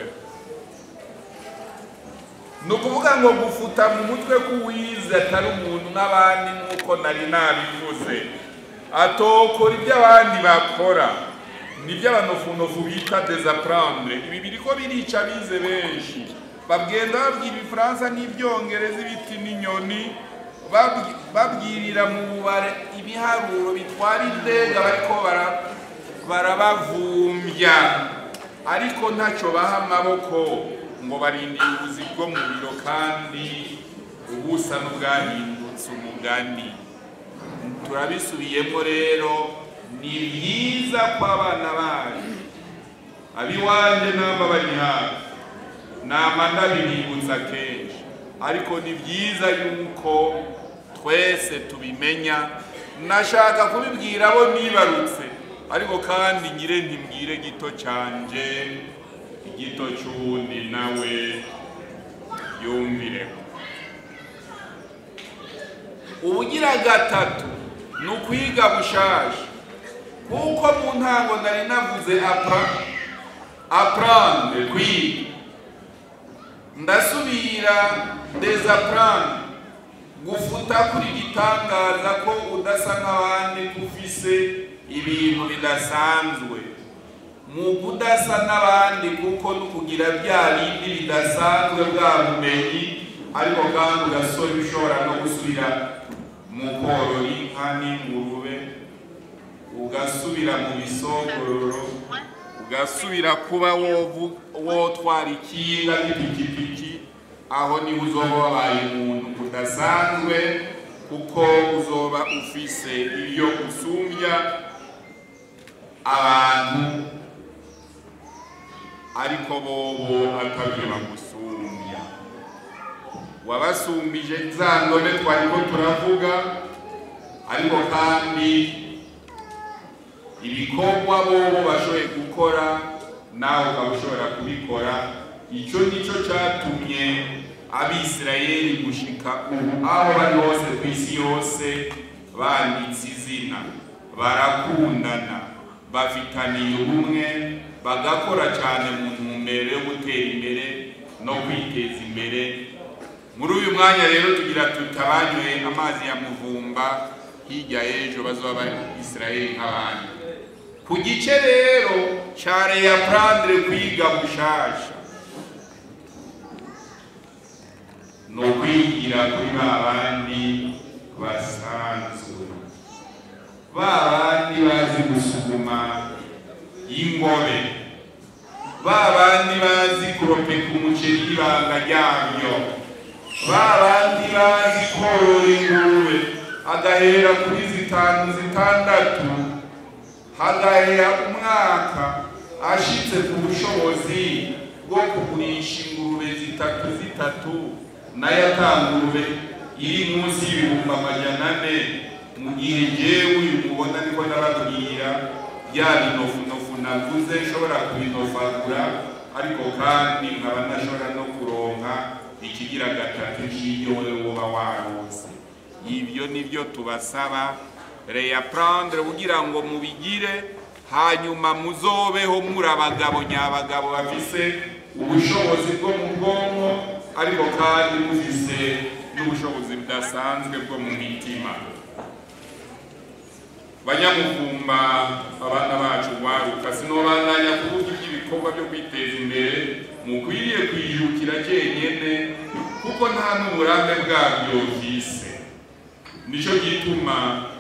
ni ukuvuga ngo gufuta mu mutwe k'uwize atari umuntu nk'abandi nk'uko nari nabivuze atokora ibyo abandi bakora nibyo abanofunofu bita desapprendre ibi biriko birica bize benshi bagenda babwira ibifaransa n'ibyongereza ibiti n'inyoni babwi- babwirira mu bubare ibiharuro bitwara indege bariko bara- barabavumbya ariko ntacyo baha amaboko ngo barindire ubuzi bwo mu biro kandi ubusa n'ubwahindutse umugani turabisubiyemo rero ni byiza ko abana bacu abiwanje namba bari hafi nama ndabibibutsa kenshi ariko ni byiza yuko twese tubimenya nashaka kubibwira abo nibarutse ariko kandi nyire ntimbwire gito cyanje igito cy'uwundi nawe yumvire ubugira gatatu ni ukwiga bushasha kuko mu ntango nari navuze apra aprande kwiga ndasubira desaprande gufuta kuri gitangaza ko udasa nk'abandi ko ufise ibintu bidasanzwe mu kudasa n'abandi kuko no kugira bya bindi bidasanzwe bwa bumenyi ariko kandi ugasora ushobora no gusubira mu korora inka n'ingurube ugasubira mu bisogororo ugasubira kuba wovu- wotwara ikinga n'ipikipiki aho niho uzoba wabaye umuntu udasanzwe kuko uzoba ufise ibyo usumbya abantu ariko bobo atabyo bagusumbya wabasumbije za ndome twariko turavuga ariko kandi ibikorwa bobo bashoboye gukora nawe ukaba ushobora kubikora icyo nicyo cyatumye abisirayeli gushika ubu aho bari hose ku isi yose banditse izina barakundana bafitaniye ubumwe bagakora cyane mu ntumbero yo gutera imbere no kwiteza imbere muri uyu mwanya rero tugira tutabanyoye amazi ya muvumba hirya y'ejo bazoba isirayeli nk'abandi ku gice rero cya reya prandre kwiga bushasha ni ukwigira kuri ba bandi basanzwe ba bandi bazi gusuguma ingobe ba bandi bazi kuropeka umuceri n'ibanga ryabyo ba bandi bazi korora ingurube agahera kuri zitanu zitandatu hagahera umwaka ashitse ku bushobozi bwo kugurisha ingurube zitatu zitatu nayo atangurube iri munsi y'ibihumbi amajana ane mu gihe jewe uyu mubona niko ndababwira bya binofunofu naguze nshobora kubinofagura ariko kandi nkaba ntashobora no kuronka ikigira gatatu cy'ibyo wewe woba waronse ibyo nibyo tubasaba reya prendre kugira ngo mubigire hanyuma muzobeho muri abagabo nyabagabo bafise ubushobozi bwo mu bwonko ariko kandi mufise n'ubushobozi budasanzwe bwo mu mitima banyamuvumba abana bacu waruka sinobandanya kuvuga iby'ibikorwa byo kwiteza imbere mukwiriye kwijukira cyenyene kuko nta n'uburambe bwabyo bwise nicyo gituma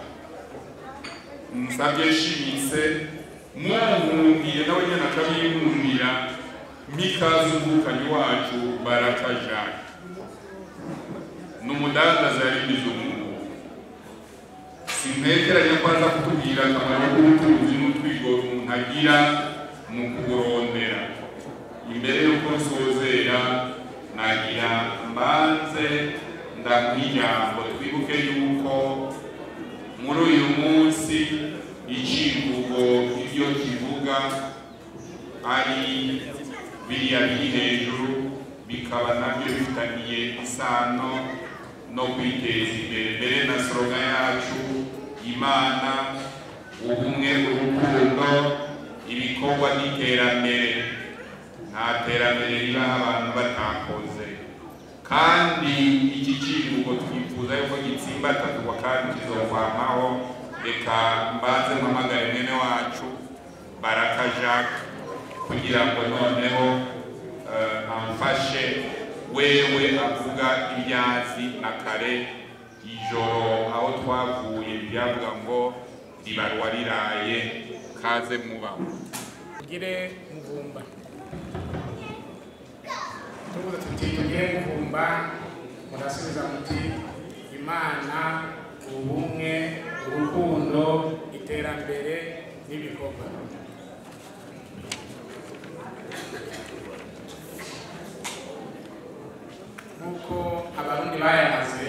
nsabye nshimitse munkundiye nawe nyine akabinkundira mikaze umuvukanyi wacu baraka jacques ni umudandaza yabigize umwuga sintekeranya ko aza kutubwira akamaro k'ubucuruzi n'utwigoro umuntu agira mu kuburondera imbere y'uko nsozera nagira mbanze ndamuha ijambo twibuke yuko muri uyu munsi icivugo ibyo kivuga ari biriya biri hejuru bikaba nabyo bifitaniye isano no kwiteza imbere mbere na soroga yacu imana ubumwe urukundo ibikorwa n'iterambere nta terambere ribaho abantu batakoze kandi iki kivugo twifuza yuko gitsimbatazwa kandi kizovamaho reka mbanze mpamagare mwene wacu baraka jacques kugira ngo noneho eh, amfashe wewe avuga ibyazi na kare ijoro aho twavuye byavuga ngo ribarwa riraye kaze mubaho tugire muvumba tuvuze tuti tugire muvumba murasubiza muti imana ubumwe urukundo iterambere n'ibikorwa nk'uko abarundi bayamaze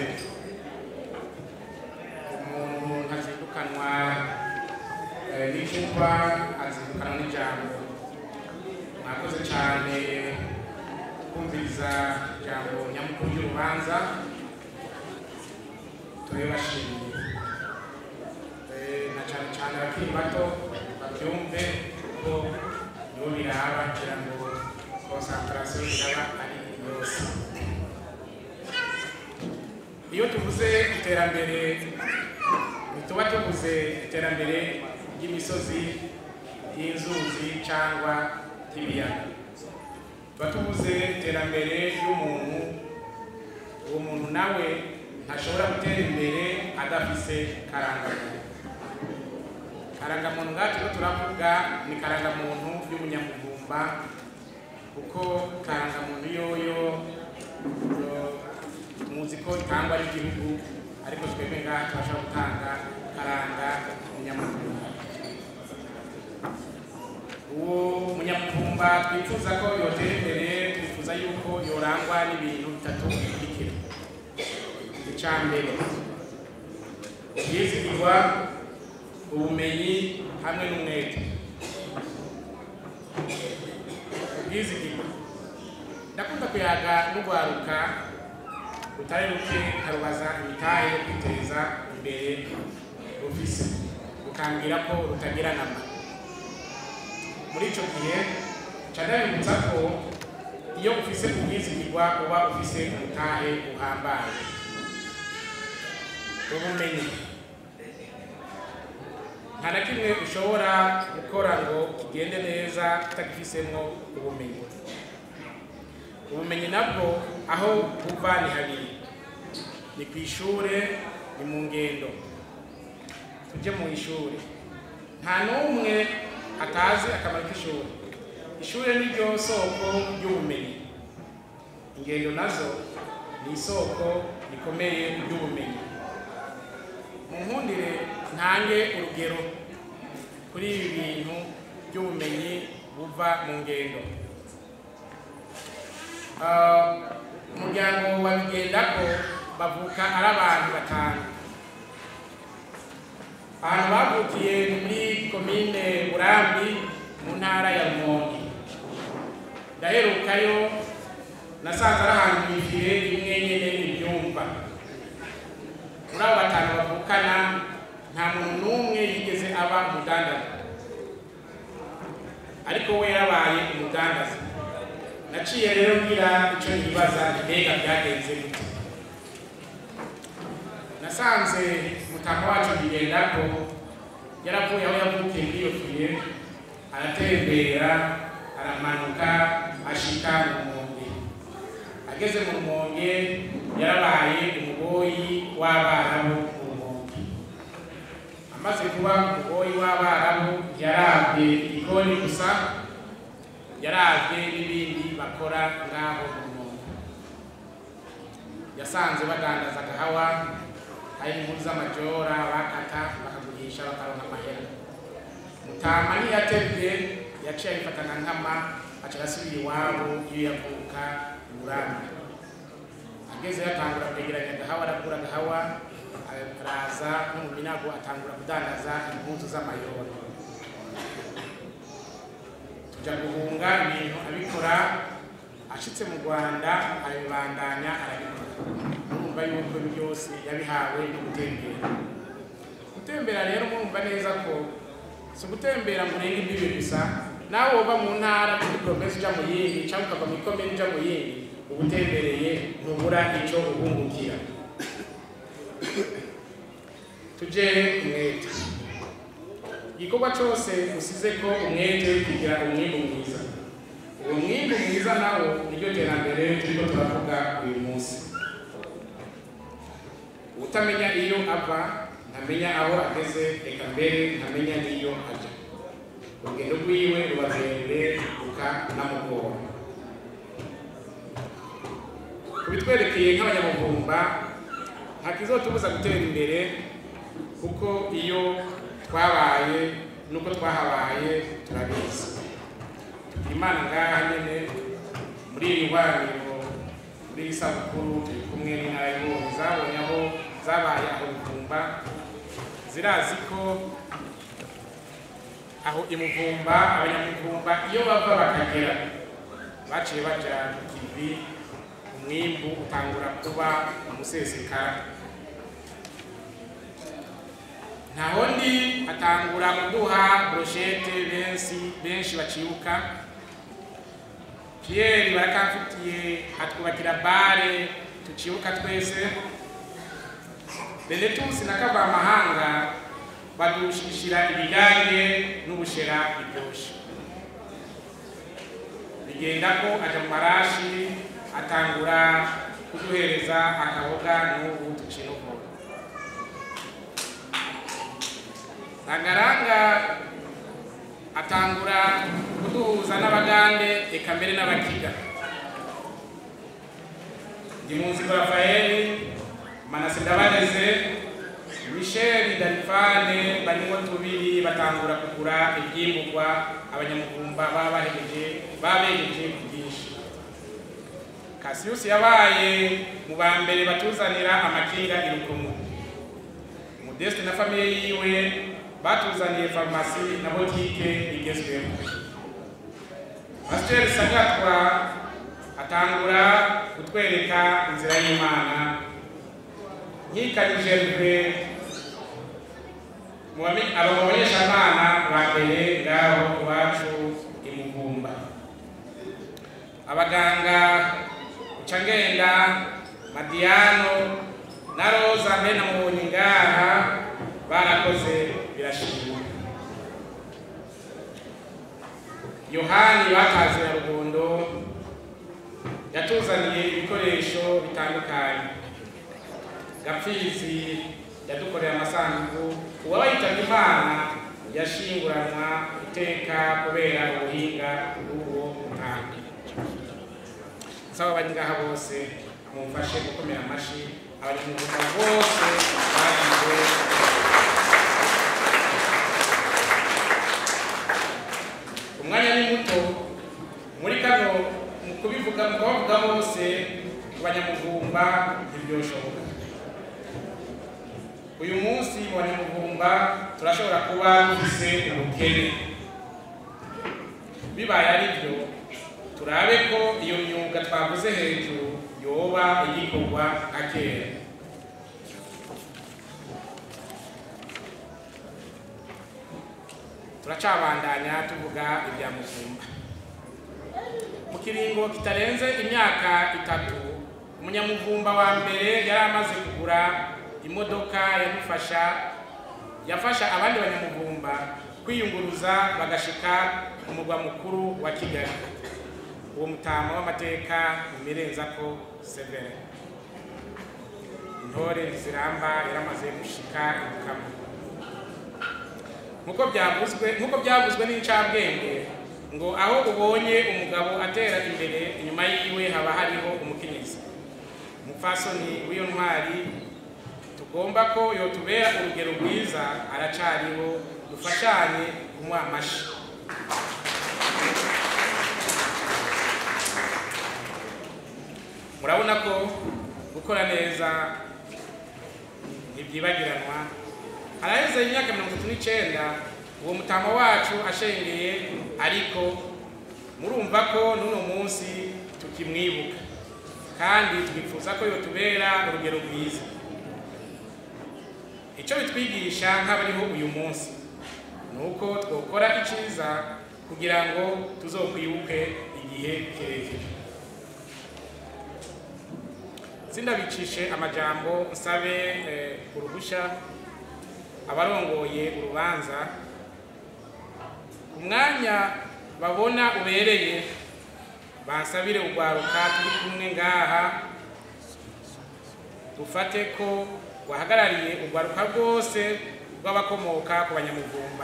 umuntu ntazindukanwa eh, n'icupa azindukanwa n'ijambo mwakoze cyane kumviriza ijambo nyamukuru ry'urubanza turabibashimiye Eh, na cyane cyane abakiri bato babyumve ko nibo biraba kugira ngo konsantarasiyo iraba ari yose iyo tuvuze iterambere ntituba tuvuze iterambere ry'imisozi y'inzuzi cyangwa ry'ibiyaga tuba tuvuze iterambere ry'umuntu uwo muntu nawe ntashobora gutera imbere adafise karangamuntu karangamuntu ngacu rero turavuga ni karangamuntu y'umunyamuvumba kuko karangamuntu yoyo yo- muzi ko itangwa n'igihugu ariko twebwe ngaha tubasha gutanga karanga umunyamuvumba uwo munyamuvumba twifuza ko yotera imbere twifuza yuko yorangwa n'ibintu bitatu bikurikira icya mbere ubwizigirwa ubumenyi hamwe n'umwete ubwizigirwa ndakunda kuyaga n'urwaruka rutari ruke nkarubaza imitahe yo kwiteza imbere rufise rukambwira ko rutagira nama muri icyo gihe nca ndabibutsa ko iyo ufise ubwizigirwa uba ufise umutahe uhambaye ubumenyi nta na kimwe ushobora gukora ngo kigende neza utagifisemwo ubumenyi ubumenyi nabwo aho buva ni habiri ni ku ishure ni mu ngendo tujye mu ishuri nta n'umwe atazi akamaro k'ishuri ishuri ni ryo soko ry'ubumenyi ingendo nazo ni isoko rikomeye ry'ubumenyi mu nkundire ntange urugero kuri ibi bintu by'ubumenyi buva mu ngendo Ah, umuryango wa bigendako bavuka ari abantu batanu ahantu bavukiye ni muri komine burambi mu ntara ya rumonge ndaherukayo nasanze ari ahantu mu ifire imwe nyene ibyumva muri abo batanu bavukana nta muntu n'umwe yigeze aba umudandaza ariko we yarabaye umudandaza naciye rero ngira icyo nibaza mbega byagenze gute nasanze mutaka wacu bigendako yaravuye aho yavukiye muri iyo fiye aratembera aramanuka ashika mu rumonge ageze mu rumonge yarabaye umugoyi w'abarabu mu rumonge amaze kuba umugoyi w'abarabu yarabye igikoni gusa yarabye n'ibindi bakora ngaho mu rumonge yasanze badandaza agahawa hari impuzu z'amajora bakata bakagurisha bakaronka amahera mutama ntiyatebye yaciye abifatana nkama aca arasubira iwabo iyo yavuka uburambe ageze yatangura kwegeranya agahawa aragura agahawa araza no mu minago atangura kudandaza impuzu z'amayora tuja guhunga ibintu abikora ashitse mu rwanda arabibandanya arabikora murumva yuko ibi byose yabihawe no gutembera gutembera rero murumva neza ko si ugutembera ngo urenge imbibi gusa nawe woba mu ntara kuri poromesi uja mu yindi cyangwa ukava mu ikomini uja mu yindi uba utembereye ntubura icyo ubungukira tuje umwete igikorwa cyose usize ko umwete uri kugira umwimbu mwiza uwo mwimbu mwiza nawo niryo terambere turiko turavuga uyu munsi utamenya iyo ava ntamenya aho ageze reka mbere ntamenya n'iyo ajya urugendo rwiwe ruba rurerure rukanamugora kubitwerekeye nk'abanyamuvumba ntakizotubuza gutera imbere kuko iyo twabaye nuko twahabaye turabizi imana ngaha nyene muri iri hwaniro muri iri sabukuru turi kumwe n'inararibonye zabonye aho zabaye aho bivumba zirazi ko aho imuvumba abanyamuvumba iyo bava bakagera baciye baja ku kivi umwimbu utangura kuba umusesekara ntaho ndi atangura kuduha broshete benshi benshi bacibuka Pierre barakamfitiye atwubakira bare tucibuka twese Benetus na Kavamahanga badushishira ibigage n'ubushera biryoshe bigenda ko aja mu marashi atangura kuduhereza akaboga n'ubu tucinuko Nagaranga atangura kuduhuza n'abagande eka mbere n'abakiga ndi munsi Rafaeli Manase Ndabaneze Michel Dalifane barimo tubiri batangura kugura ibyimburwa abanyamugumba baba bahejeje babejeje ku bwinshi Cassius yabaye mu ba mbere batuzanira amakinga irukumu Modeste na famiye yiwe batuzaniye farumasi na botike igezweho Pasteur Sagatwa atangura kutwereka inzira y'Imana nkikanyije rwe aba mu banyeshamana ba mbere ngaho iwacu imugumba abaganga ucangenda madiyano na roza mbe na mubonye ngaha barakoze birashimwa yohani batazira rugondo yatuzaniye ibikoresho bitandukanye gapfizi yadukoreye amasanduku uwaba yitabye imana yashinguranwa iteka kubera ubuhinga bw'uwo mutanga nsaba abari ngaha bose mumfashe gukomera amashyi abanyamugumba bose bagize umwanya ni muto muri kano mu kubivuga mu kubavuga bose ku banyamugumba ntibyoshoboka uyu munsi mu banyamugumba turashobora kuba dufise ubukene bibaye ari byo turabe ko iyo myuga twavuze hejuru yoba igikorwa nka kera turacabandanya tuvuga ibya mugumba mu kiringo kitarenze imyaka itatu umunyamuvumba wa mbere yari amaze kugura imodoka yamufasha yafasha abandi banyamuvumba kwiyunguruza bagashika ku murwa mukuru wa kigali uwo mutama w'amateka imirenza ko severe intore ziramba yaramaze gushika ibukama nkuko byavuzwe nkuko byavuzwe n'incabwenge ngo aho ubonye umugabo atera imbere inyuma yiwe haba hariho umukenyezi umupfasoni w'iyo ntwari tugomba ko yotubera urugero rwiza aracariho dufashanye kumuha amashi murabona ko gukora neza ntibyibagiranwa haraheze imyaka mirongo itatu n'icyenda uwo mutama wacu ashengeye ariko murumva ko n'uno munsi tukimwibuka kandi twifuza ko yotubera urugero rwiza icyo bitwigisha nk'abariho uyu munsi ni uko twakora icyiza kugira ngo tuzokwibuke igihe kirekire sindabicishe amajambo nsabe uruhushya abarongoye urubanza ku mwanya babona ubereye bansabire urwaruka turi kumwe ngaha dufate ko wahagarariye urwaruka rwose rw'abakomoka ku banyamuvumba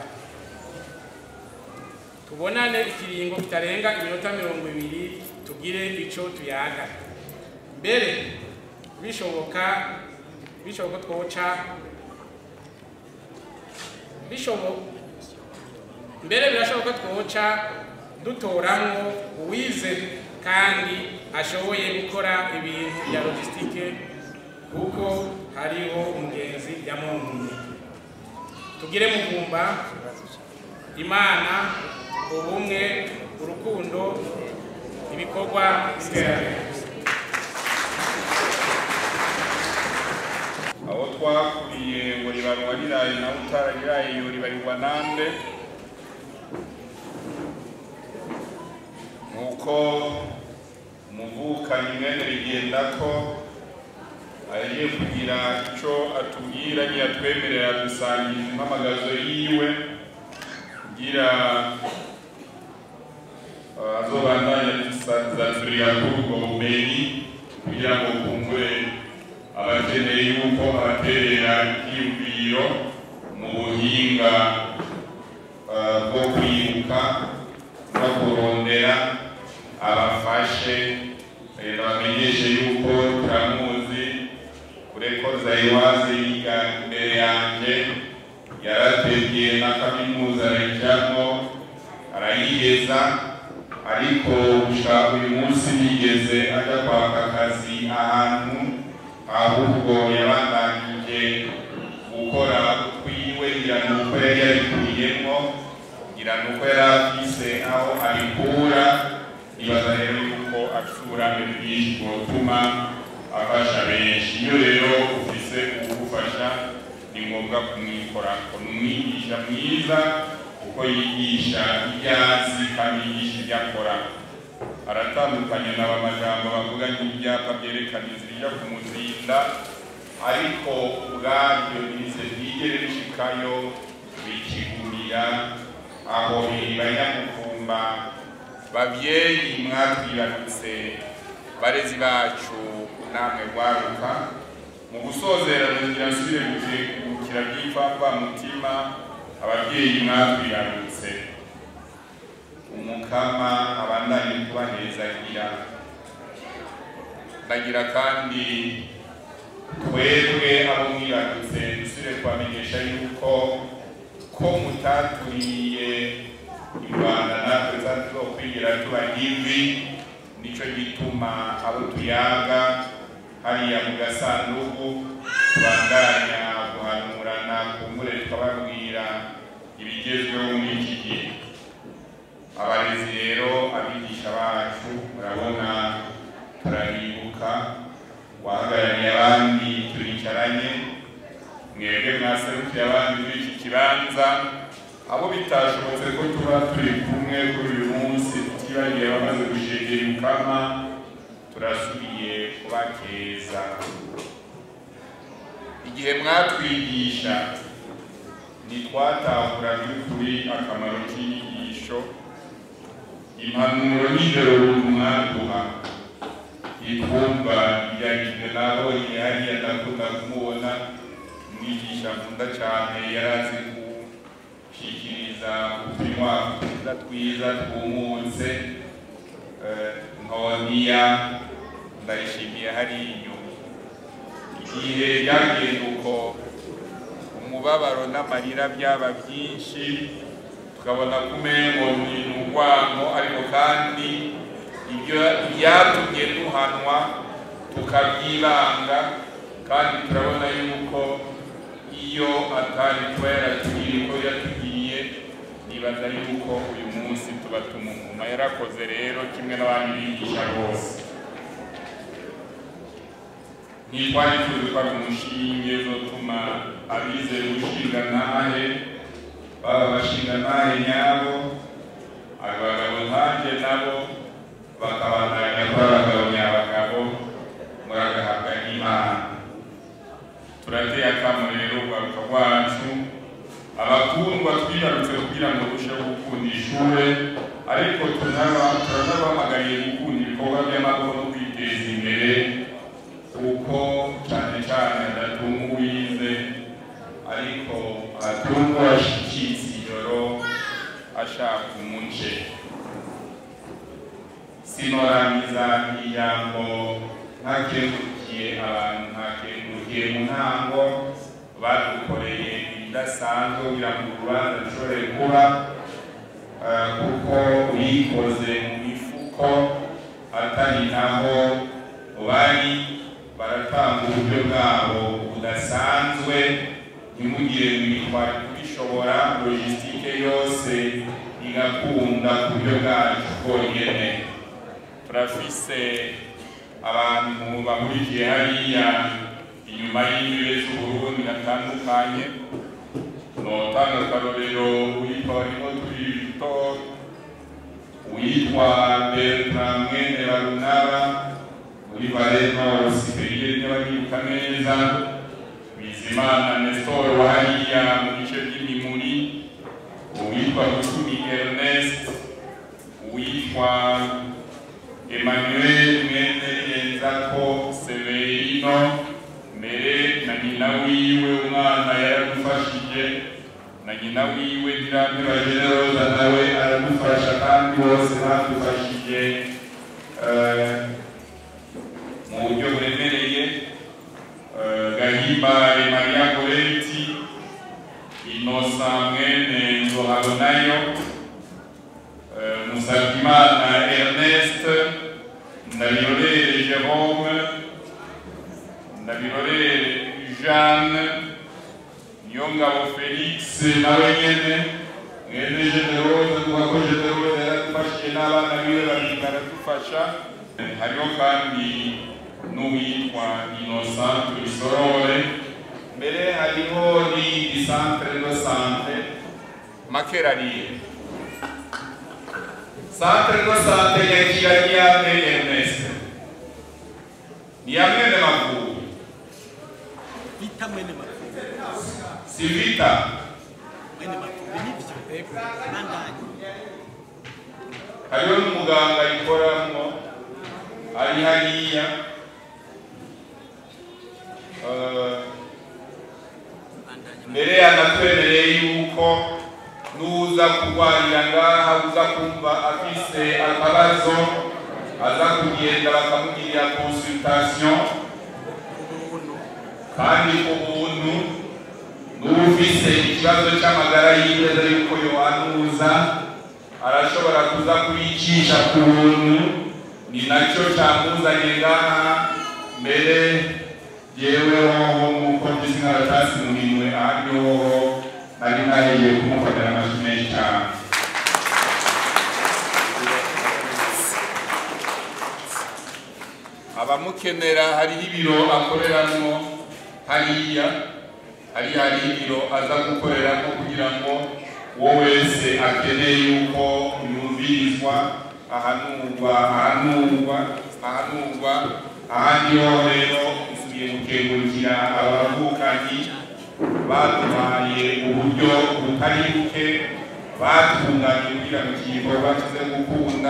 tubonane ikiringo kitarenga iminota mirongo ibiri tugire icyo tuyaga mbere bishoboka bishoboka twoca bishoboka mbere birashoboka twoca dutoramwo uwize kandi ashoboye gukora ibintu bya logisitike kuko hariho umugenzi yamuntumye tugire muvumba imana ubumwe urukundo ibikorwa by'iterambere aho twakuriye ngo ribarwa riraye nawe utarariraye iyo ribarirwa nande nuko umuvukanyi mwene rigenda ko agiye kugira icyo atubwira ntiyatwemerera gusangiza impamagazo yiwe kugira uh, azobandanye adusanzurira kuri ubwo bumenyi kugira ngo kumbure abakeneye yuko abaterera ibyiyumviro mu buhinga uh, bwo kwibuka no kurondera abafashe eh, bamenyeshe yuko turamuzi kureko zayiwazi yiga imbere yanjye yarategeye na kaminuza arayijyamo arayigeza ariko gushaka uyu munsi yigeze ajya kwaka akazi ahantu ahubwo yabandanije gukora utwiwe ngira ni uko yari yabikuyemo ngira ni uko yari afise aho abikura nibaza rero yuko acura byinshi bwotuma afasha benshi iyo rero ufise uwugufasha ni ngombwa kumwikora ni umwigisha mwiza kuko yigisha ibyo azi kandi yigisha ibyo akora aratandukanye na bamajambo bavuga nk'ibyapa byerekana inzira ijya kumuzinda ariko ubwabyo nize byigere bishikayo bikigurira aho banyamukumba babyeyi mwatwibarutse barezi bacu namwe rwaruka mu gusozera ngira nsubire gukira by'ipfapfa mutima ababyeyi mwatwibarutse umukama abandanye kubahezagira ndagira kandi twebwe abo mwibarutse dusubire kubamenyesha yuko ko mutaturiye i rwanda natwe tuzokwigira tuba ivi nicyo gituma abo tuyaga hariya mu gasanduku tubandanya guhanurana kumbure tukababwira ibigezweho muri iki gihe abarezi rero abigisha bacu murabona turabibuka wahagarariye abandi turicaranye mwebwe mwaserukiye abandi muri iki kibanza abo bitashobotse ko tuba turi kumwe kuri uyu munsi tutibagiye bamaze gushegera ukama turasubiye kubakeza igihe mwatwigisha ntitwatahura by'ukuri akamaro k'inyigisho impanuro n'indero mwaduha itwumva yagizwe nabonye hariya ndakunda kumubona umwigisha nkunda cyane yari azi gushyikiriza utunywa twiza twiza twumutse nkoniya ndayishimiye hari inyuma igihe byagenda uko umubabaro n'amarira byaba byinshi tukabona kumengo ni urwango ariko kandi ibyo byatumye duhanwa tukabyibanga kandi turabona yuko iyo atari kuba yaratugiriye uko yatugiriye nibaza yuko uyu munsi tuba tumumuma yarakoze rero kimwe n'abandi bigisha bose ntitwari tuzi ko ari umushinge uzotuma abizera gushinga nahe baba bashinga nahe nyabo abagabo nkanjye nabo bakabandanya kuba abagabo nyabagabo muragahabwa n'imana turateye akamo rero ugaruka rwacu abakundwa twibarutse kugira ngo turusheho gukunda ishure ariko turanabahamagariye gukunda ibikorwa by'amaboko no kwiteza imbere kuko cyane cyane adatunga uwize ariko atunga ashikitse ijoro ashaka umuce sinorangiza ijambo ntakengukiye abantu ntakengukiye mu ntango badukoreye ibidasanzwe kugira ngo urubanza rushobore kuba eh, kuko uyikoze mu mifuko atari naho bari baratanga uburyo bwabo budasanzwe ntimugire ngo ibitwari kubishobora logisitike yose igakunda ku buryo bwacu bwonyene turafise abantu bahurikiye hariya inyuma y'imbibe z'uburundi batandukanye notanga akarorero uwitwa barimo turi victor uwitwa bertrand mwene barunaba muri barema warosiperiye n'ababibuka neza bizimana nestor wa hariya mu bice by'imimuri uwitwa gutumi ernest uwitwa emmanuel mwene yenzako severino mbere na nyina wiwe umwana yaradufashije na nyina wiwe nyiramira generoza nawe aradufasha kandi bose badufashije eh, mu buryo buremereye Eh, gahimbare maria goreti inosa mwene nzohabonayo Eh, musabyimana ernest ndabirorere jerome ndabirorere jeanne niyongabo felix nawe nyene mwene generose tuvuga ko generose yaradufashije n'abana biwe babiri baradufasha Eh, hariho kandi n'uwitwa innocent turisorore mbere hariho n'iyindi centre de sante makerariye centre de sante yakira niyame ernest niyamwene makuru bita mwene makuru sivita mwene makuru nibyo ego nandanye hariho n'umuganga ayikoramwo ari hariya Eh, mbere yanatwemereye yuko n'uza kurwarira ngaha uza kumva afise akabazo aza kugenda bakamugirira consultation kandi ubuntu n'ufise ikibazo cy'amagara yiteze yuko yohanuza arashobora kuza kubicisha ku buntu ni nacyo cyamuzanye ngaha mbere yewe hoho nk'uko mbizi nk'abatasi mu minwe ahandi hoho nari nahiye kumufatira amajwi menshi cyane abamukenera hariho ibiro akoreramo hariya hari hari ibiro aza gukoreramo kugira ngo uwo wese akeneye yuko yumvirizwa ahanurwa ahanurwa ahanurwa ahandi ho rero nsubiye gukengurukira abavukanyi baduhaye uburyo butari buke batunganye kugira ngo iki gikorwa kize gukunda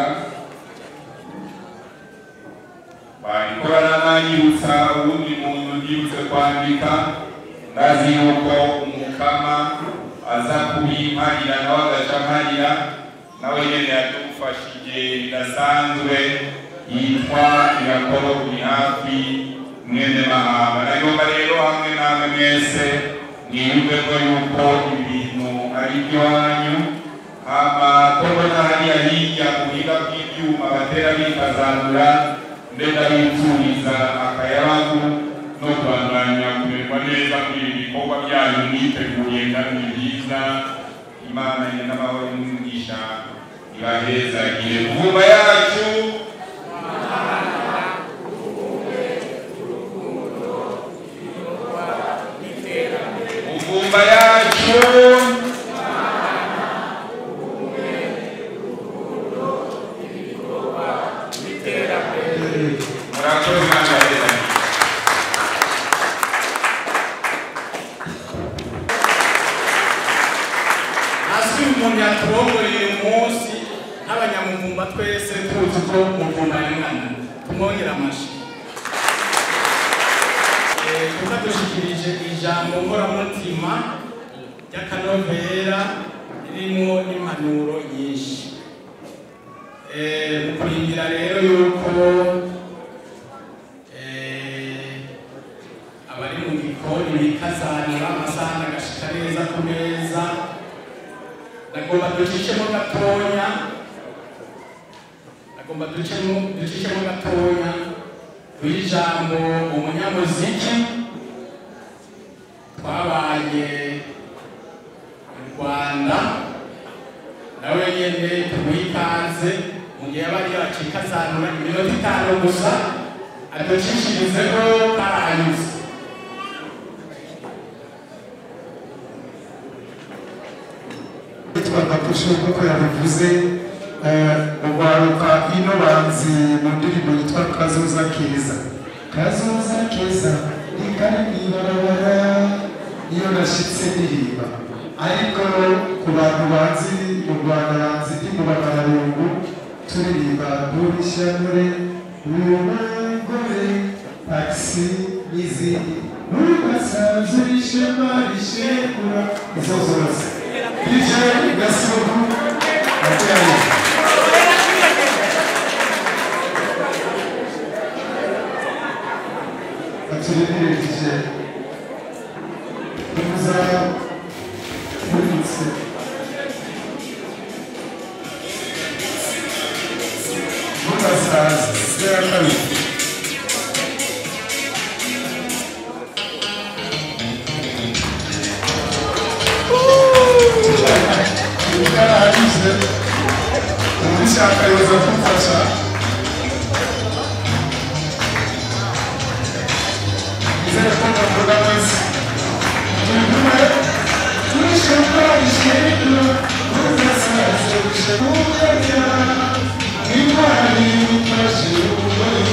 bariko barananyibutsa uwundi muntu yibutse kwandika ndazi yuko umukama aza kubimparira nawe agaca amparira nawe nyene yadufashije bidasanzwe yitwa irakoro uri hafi mwene mahamba nagomba rero hamwe namwe mwese mwiyumve ko yuko ibintu ari iby'iwanyu hama ko mbona hariya hirya mu buhinga bw'ibyuma batera bikazandura ndenda bipfuriza akayabagu no kubandanya kumererwa neza muri ibi bikorwa byanyu mwiteguye kandi byiza imana ye n'amahoro y'umwigisha ibahezagire mvumba yacu mvumba yacu murakoze imana yahezagire hasi umuntu yaturongoye uyu munsi nk'abanyamuvumba twese tuzi ko muvumba yangana tumwongera amashi Eh, kuko dushikirije ijambo nkoramutima ry'akanovera ririmo n'impanuro nyinshi Eh, mu kurindira rero yuko eh, abari mu gikoni bikazanira amasahani agashika neza ku meza nagomba ducishemo gatonya nagomba ducemo ducishemo gatonya w'ijambo umunyamuziki twabaye mu rwanda nawe nyene tumuha ikaze mu gihe bari bacika zanura iminota itanu gusa aducishirizeho karahanyuze yitwa Kapusho nk'uko yabivuze ubaruka ino banzi mu ndirimbo yitwa kazoza keza kazoza keza ni kari mw'ibarabara iyo nashyitse ndirimba ariko ku bantu bazi mu rwanda banzi ndi mu bamararungu turirimba durishanure umugore taxi n'izindi ntugasanze ishema rishekura izo zose DJ Gasuku Atari Aturemire DJ Umuza Muritse Mugasaza Sera kabiri yarahagije ubishaka yoza kumfasha izere ko mvuga mwese turi kumwe turishaka ishimwe muzasaze ushakuya intwari mufashe umugore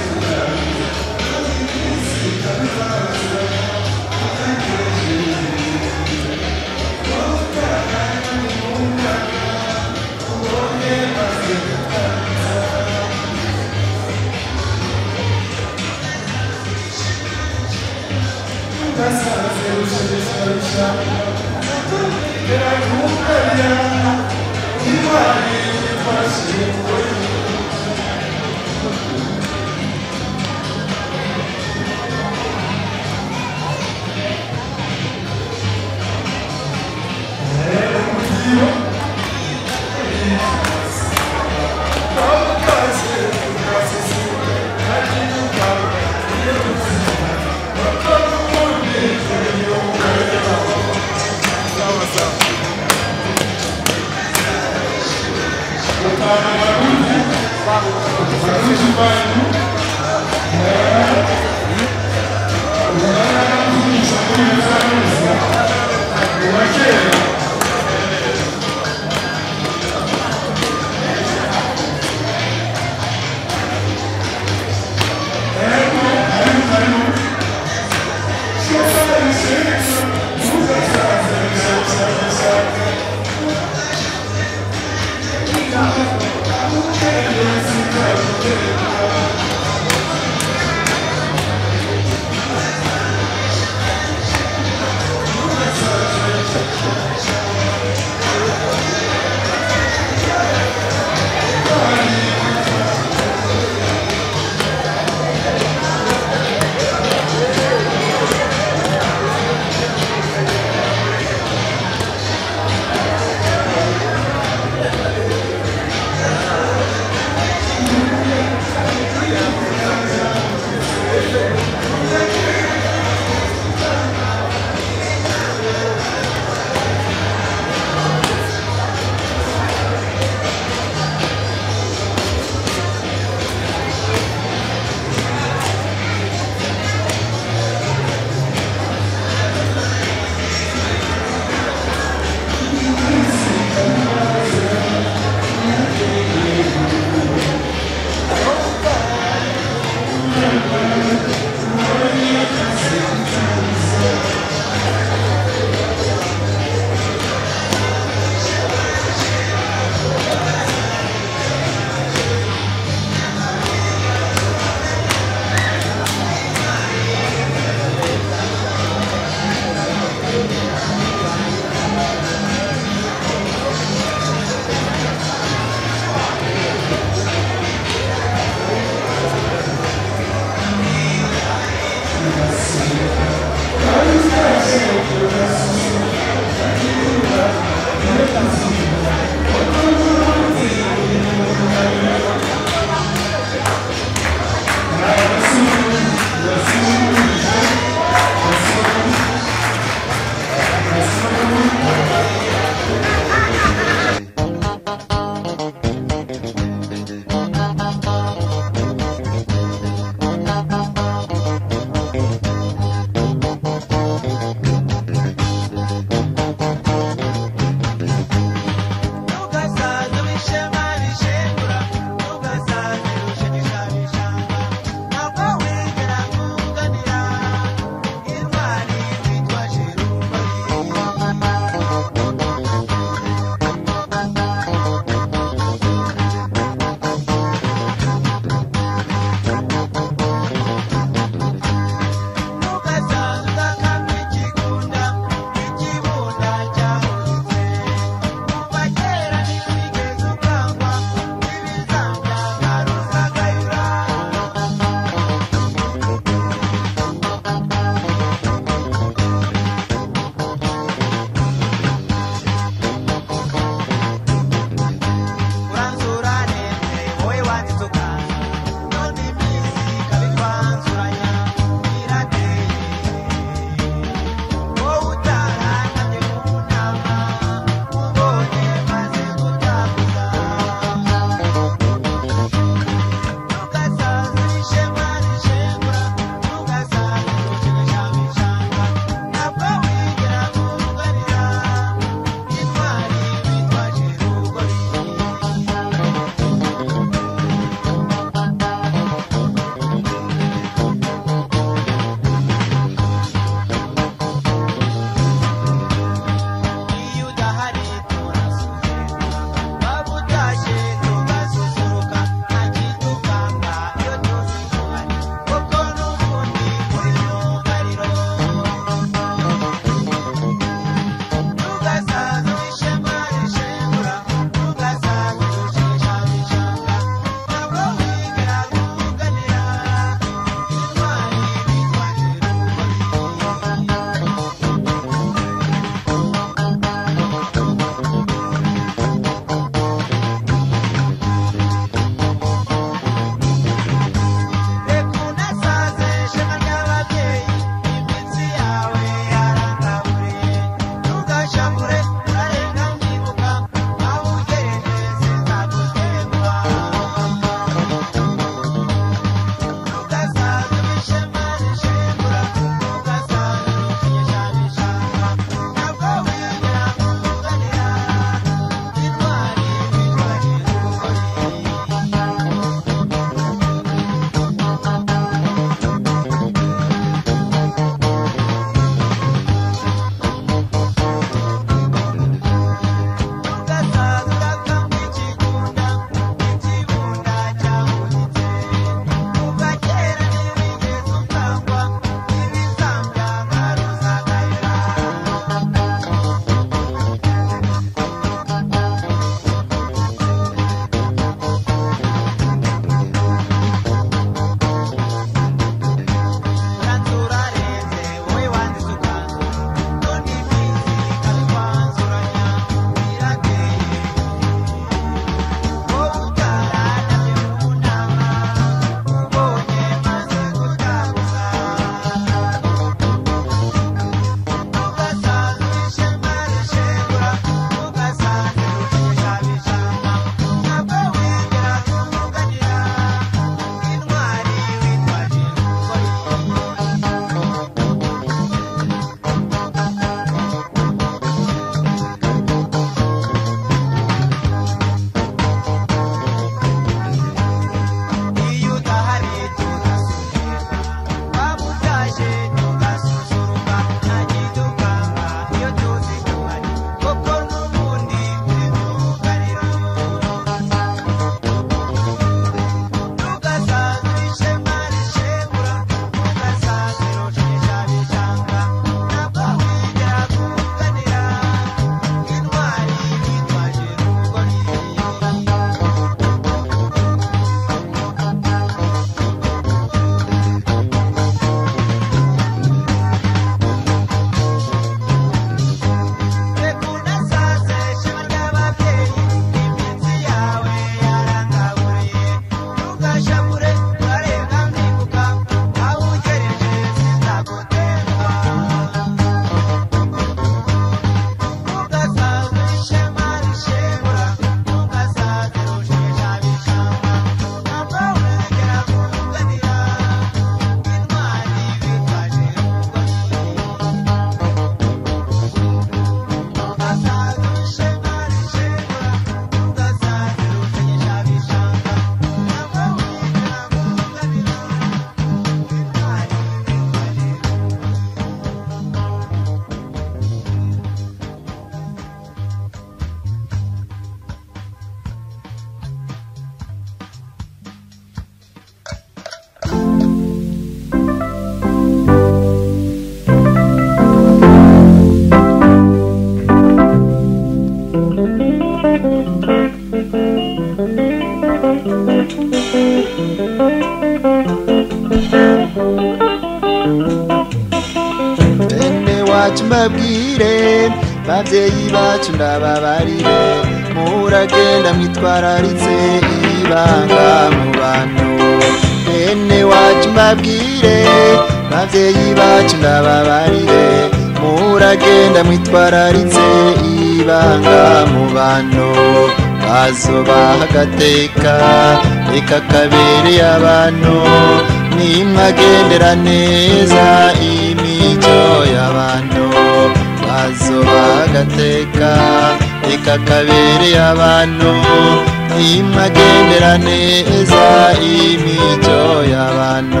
bavyeyi bacu ndababarire muragenda mwitwararitse ibanga mu bantu bene wacu mbabwire bavyeyi bacu ndababarire muragenda mwitwararitse ibanga mu bantu bazobaha agateka reka kabereye abantu nimwagendera neza imico y'abantu bazobaha agateka reka kabereye abantu nimwagendera neza imico y'abantu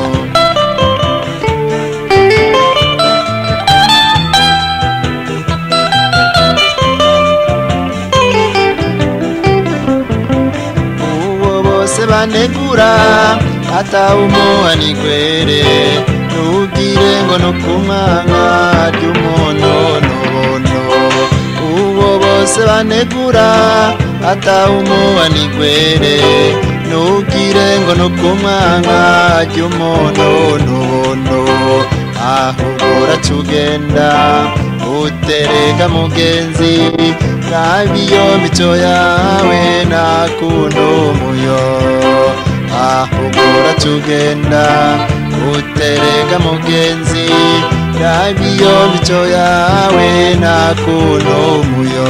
uwo bose banegura atawumuha nigwere ntugire ngo no kumwanga ry'umuntu n'ubuntu uwo bose banegura atawumuha nigwere ntugire ngo no kumwanga ry'umuntu n'ubuntu ahubwo uracugenda utereka mugenzi nabiyo mico yawe nakunda umuyo ahubwo uracugenda utereka mugenzi nabiyo mico yawe nakunda umuyo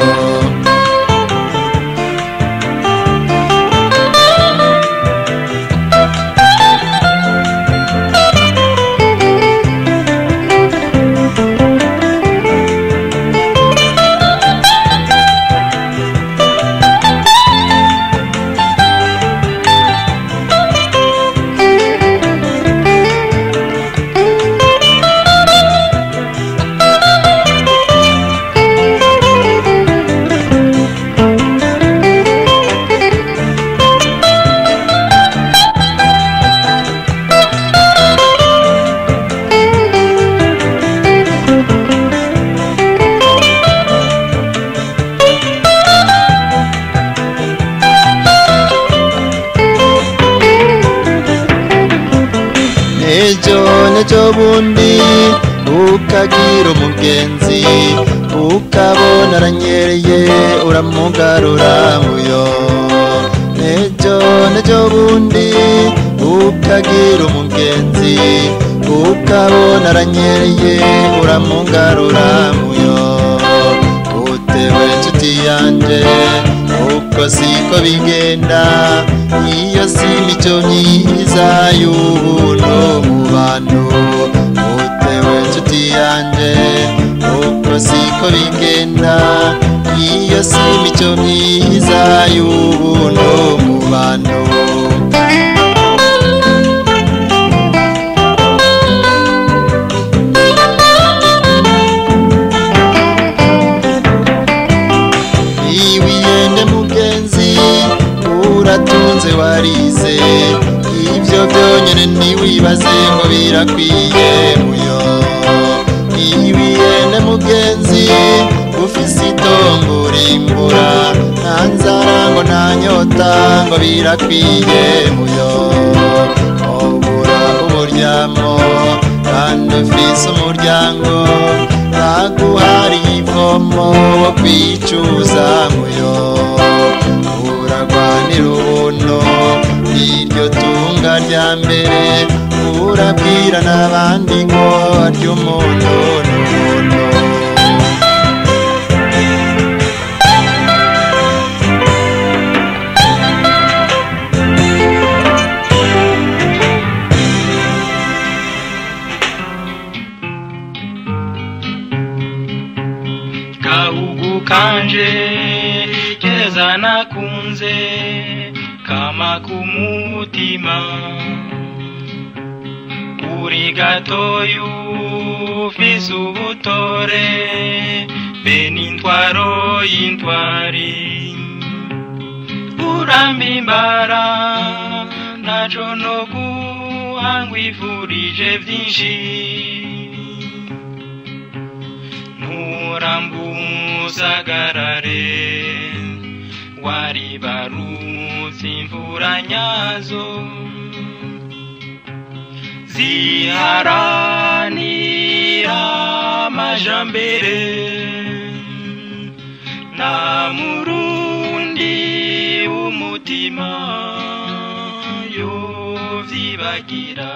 ejo nejo bundi ukagira umugenzi ukabona aranyereye uramugarura muyo ejo nejo bundi ukagira umugenzi ukabona aranyereye uramugarura muyo utewe inshuti yanje uko siko bigenda iyo si imico myiza y'ubuntu mu bantu utewe inshuti yanje uko siko bigenda iyo si imico myiza y'ubuntu mu bantu iwiyende mugenzi uratunze warize ibyo byonyine ntiwibaze ngo birakwiye muyo iwiyende mugenzi ufise itongo urimbura nta nzara ngo nta nyota ngo birakwiye muyo ubura uburyamo kandi ufise umuryango baguhariye ivomo wo kwicuza muyo uragwanira ubuntu iryo tunga rya mbere urabwira n'abandi ngo ry'umuntu n'ubuntu gahugu kanje keza nakunze kama kumutima uri gatoyu ufise ubutore be n'intwaro y'intwari urambimbara ntaco no guhangwifurije vyinshi nturambusagarare waribarutse imvura nyazo ziharanira amajambere umutima yovyibagira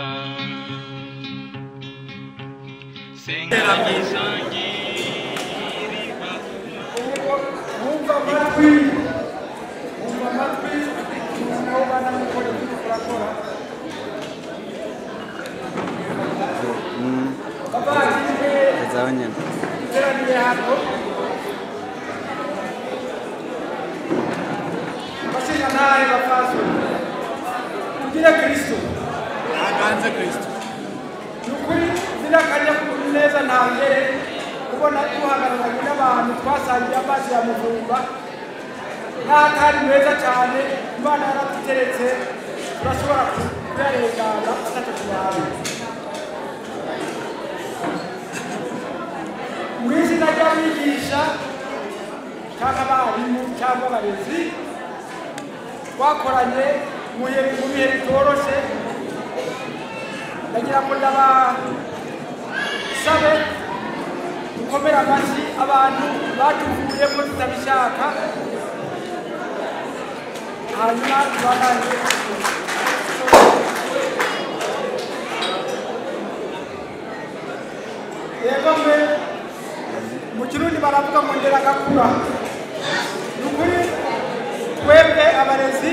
senga myisangira wumva amatwi wumva amatwi nawe ubana n'ukora ibyo urakora abavandimwe iteraniye hano abashinga ntahe bapfasoni tugire kristo aganze kristo ni ukuri zinakanya neza nta mbere kubona duhagararanye n'abantu twasangiye amazi ya muvumba n'atari meza cyane imana yaraduteretse turashobora kuyarengana atatu tuyahawe mu izina ry'abigisha cyangwa abarimu cyangwa abarezi twakoranye mu bihe mu bihe bitoroshye ndagira ngo ndabasabe dukomere amashyi abantu batuvuyemo tutabishaka hanyuma tubanane yego mwe mu kirundi baravuga ngo ndera gakura ni ukuri twebwe abarezi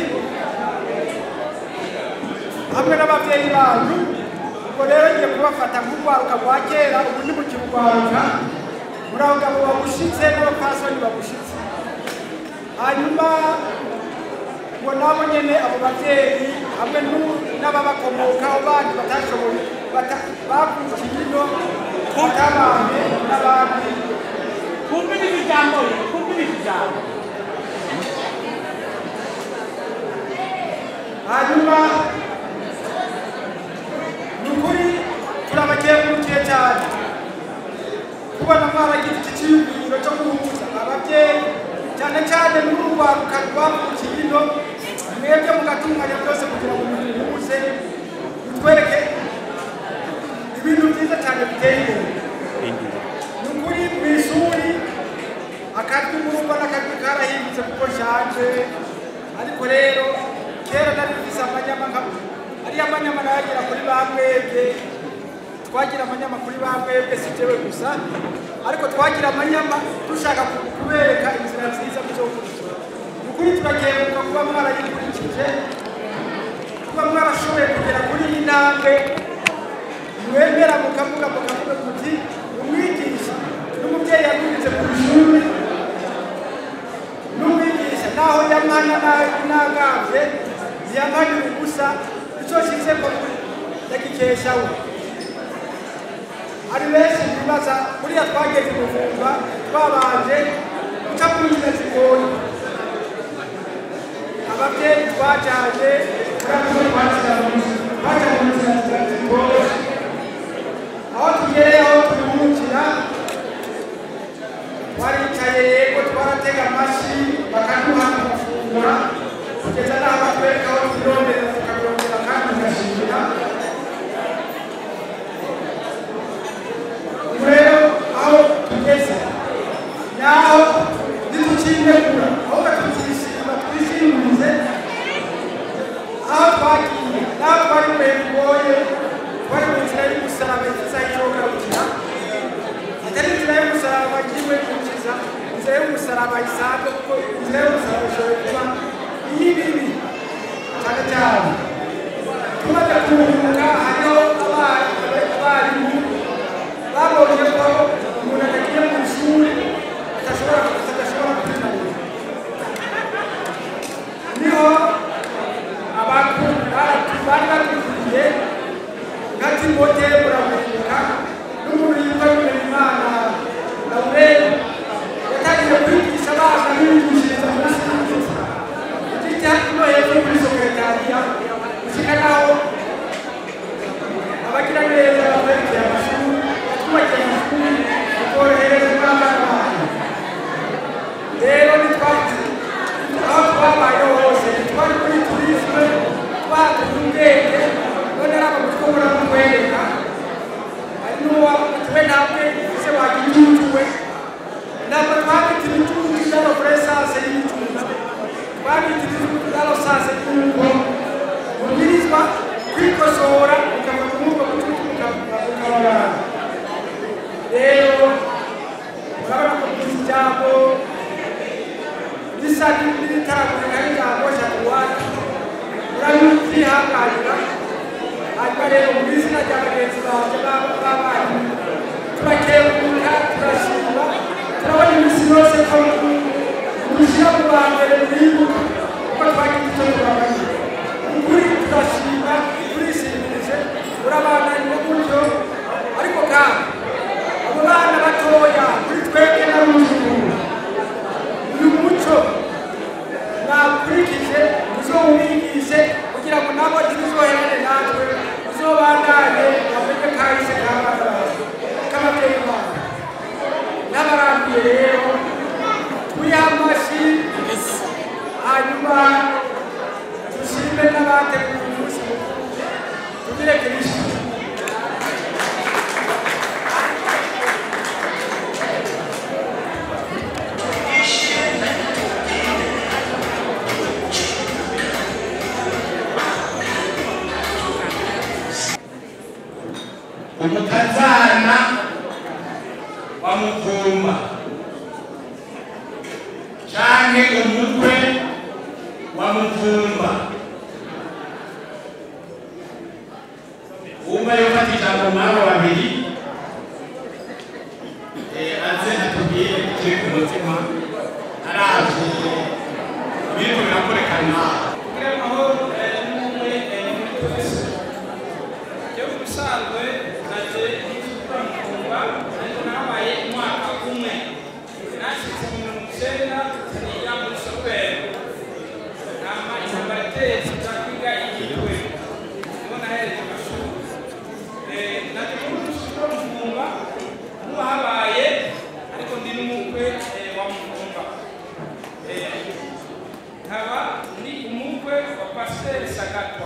hamwe n'ababyeyi banyu ubwo rero ngiye kubafata nk'urwaruka rwa kera ubu ni mu kirwaruka muri abo ngabo bagushitse n'abapfasoni bagushitse hanyuma ngo nabo nyene abo babyeyi hamwe n'u- n'ababakomokaho bandi batashoboye bata- bavukiye ino batabanye n'abandi kumvira ijambo kumvira ijambo hanyuma ni ukuri turabakengurukiye cyane kubona mwaragize iki cyiyumviro cyo guhuza ababyeyi cyane cyane n'urwaruka rwavukiye ino mwebwe mugatunganya byose kugira ngo muhuze mutwereke ibintu byiza cyane biteye imbere ni ukuri mu ishuri akajwi murumva n'akajwi karahindutse kuko nshaje ariko rero kera nari mfise amanyama nka ariya manyama nayagira kuri ba mwebwe twagira amanyama kuri ba mwebwe si jewe gusa ariko twagira amanyama dushaka ku- kubereka inzira nziza muzokurikira ni ukuri turakenguruka kuba mwarayikurikije kuba mwarashoboye kugera kuri iyi ntambwe mwemera mukavuga mukavuga muti umwigisha n'umubyeyi yagurize ku ishuri n'umwigisha naho yamwana nagavye ntiyampanira ubusa icyo shize ko yagikesha we ari benshi bibaza buriya twageze kuvumba twabanje guca mu nzira zigoye ababyeyi twajyanye turabizo twakira twaca mu nzira zigoye aho tugereye aho turuhukira twaricaye yego twaratega amashyi bakaduha amafungura kugeza n'aho batwereka aho twirondera tukabirondera kandi tugashimira ubu rero aho tugeze naho ntitukinegura ahubwo tukishima twishimize aho twagiye naho twari mu bihe bigoye twari mu nzira y'umusaraba nziza y'icyogarukira atari inzira y'umusaraba ngiwe gukiza inzira y'umusaraba isanzwe kuko inzira y'umusaraba ishobora kuba iy'ibibi cyane cyane tumaze kuruhuka hariho abari- abarimu babonye ko umuntu atagiye mu ishuri adashobora adashobora kwimarira niho abantu bari batubwiye nka timote muramuka n'umuntu yitwa bimenyimana laurel yatangiye kwigisha abana bigishiriza muri sinzi igiti bisa n'ibitaragurika n'ijambo shatuwati urabyihanganira hanyuma rero mu izina rya bagenzi banjye b'abarimu turakengurira turashima turabona iminsi yose ko dushyira mu ba mbere mwibuka kuko twagize icyo tubabanye ukuri turashima turishimirije urabandanya gutyo ariko kandi abo bana batoya kuri twebwe n'abuzukuru uyu muco mwakurikije muzowubigishe kugira ngo nabo ntibizoherane natwe muzobandanye bamenye kahise k'abana bacu k'ababyeyi babo n'abarambiye rero twiha amashyi hanyuma dushime n'abateguye umunsi mukuru tugire kirisito umukazana wa mutumba canke umukwe wa mutumba wumva yofata ijambo mwabo babiri eh, aze atubwire ikiri ku mutima aravye ibiriko birakorekana ubusanzwe naje kumva ariko nabaye umwaka umwe nashyitse mu mirongo icyenda niga muri soperi nama intambara iteye nza kwiga igitwe niho nahereye amashuri naje muri rusiko mvumba nuba habaye ariko ndi n'umukwe wa mvumba nkaba ndi umukwe wa pasiteri sagatwa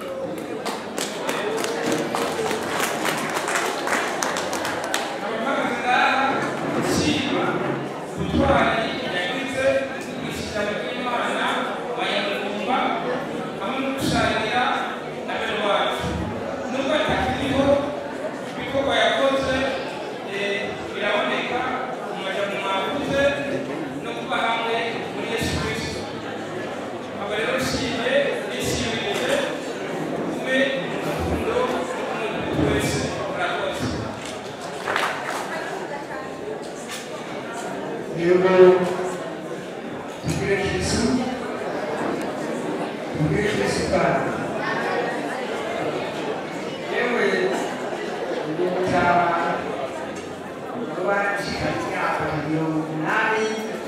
Yego tugire Yesu tugire Yesu kandi yewe umutama wabashika imyaka mirongo umunani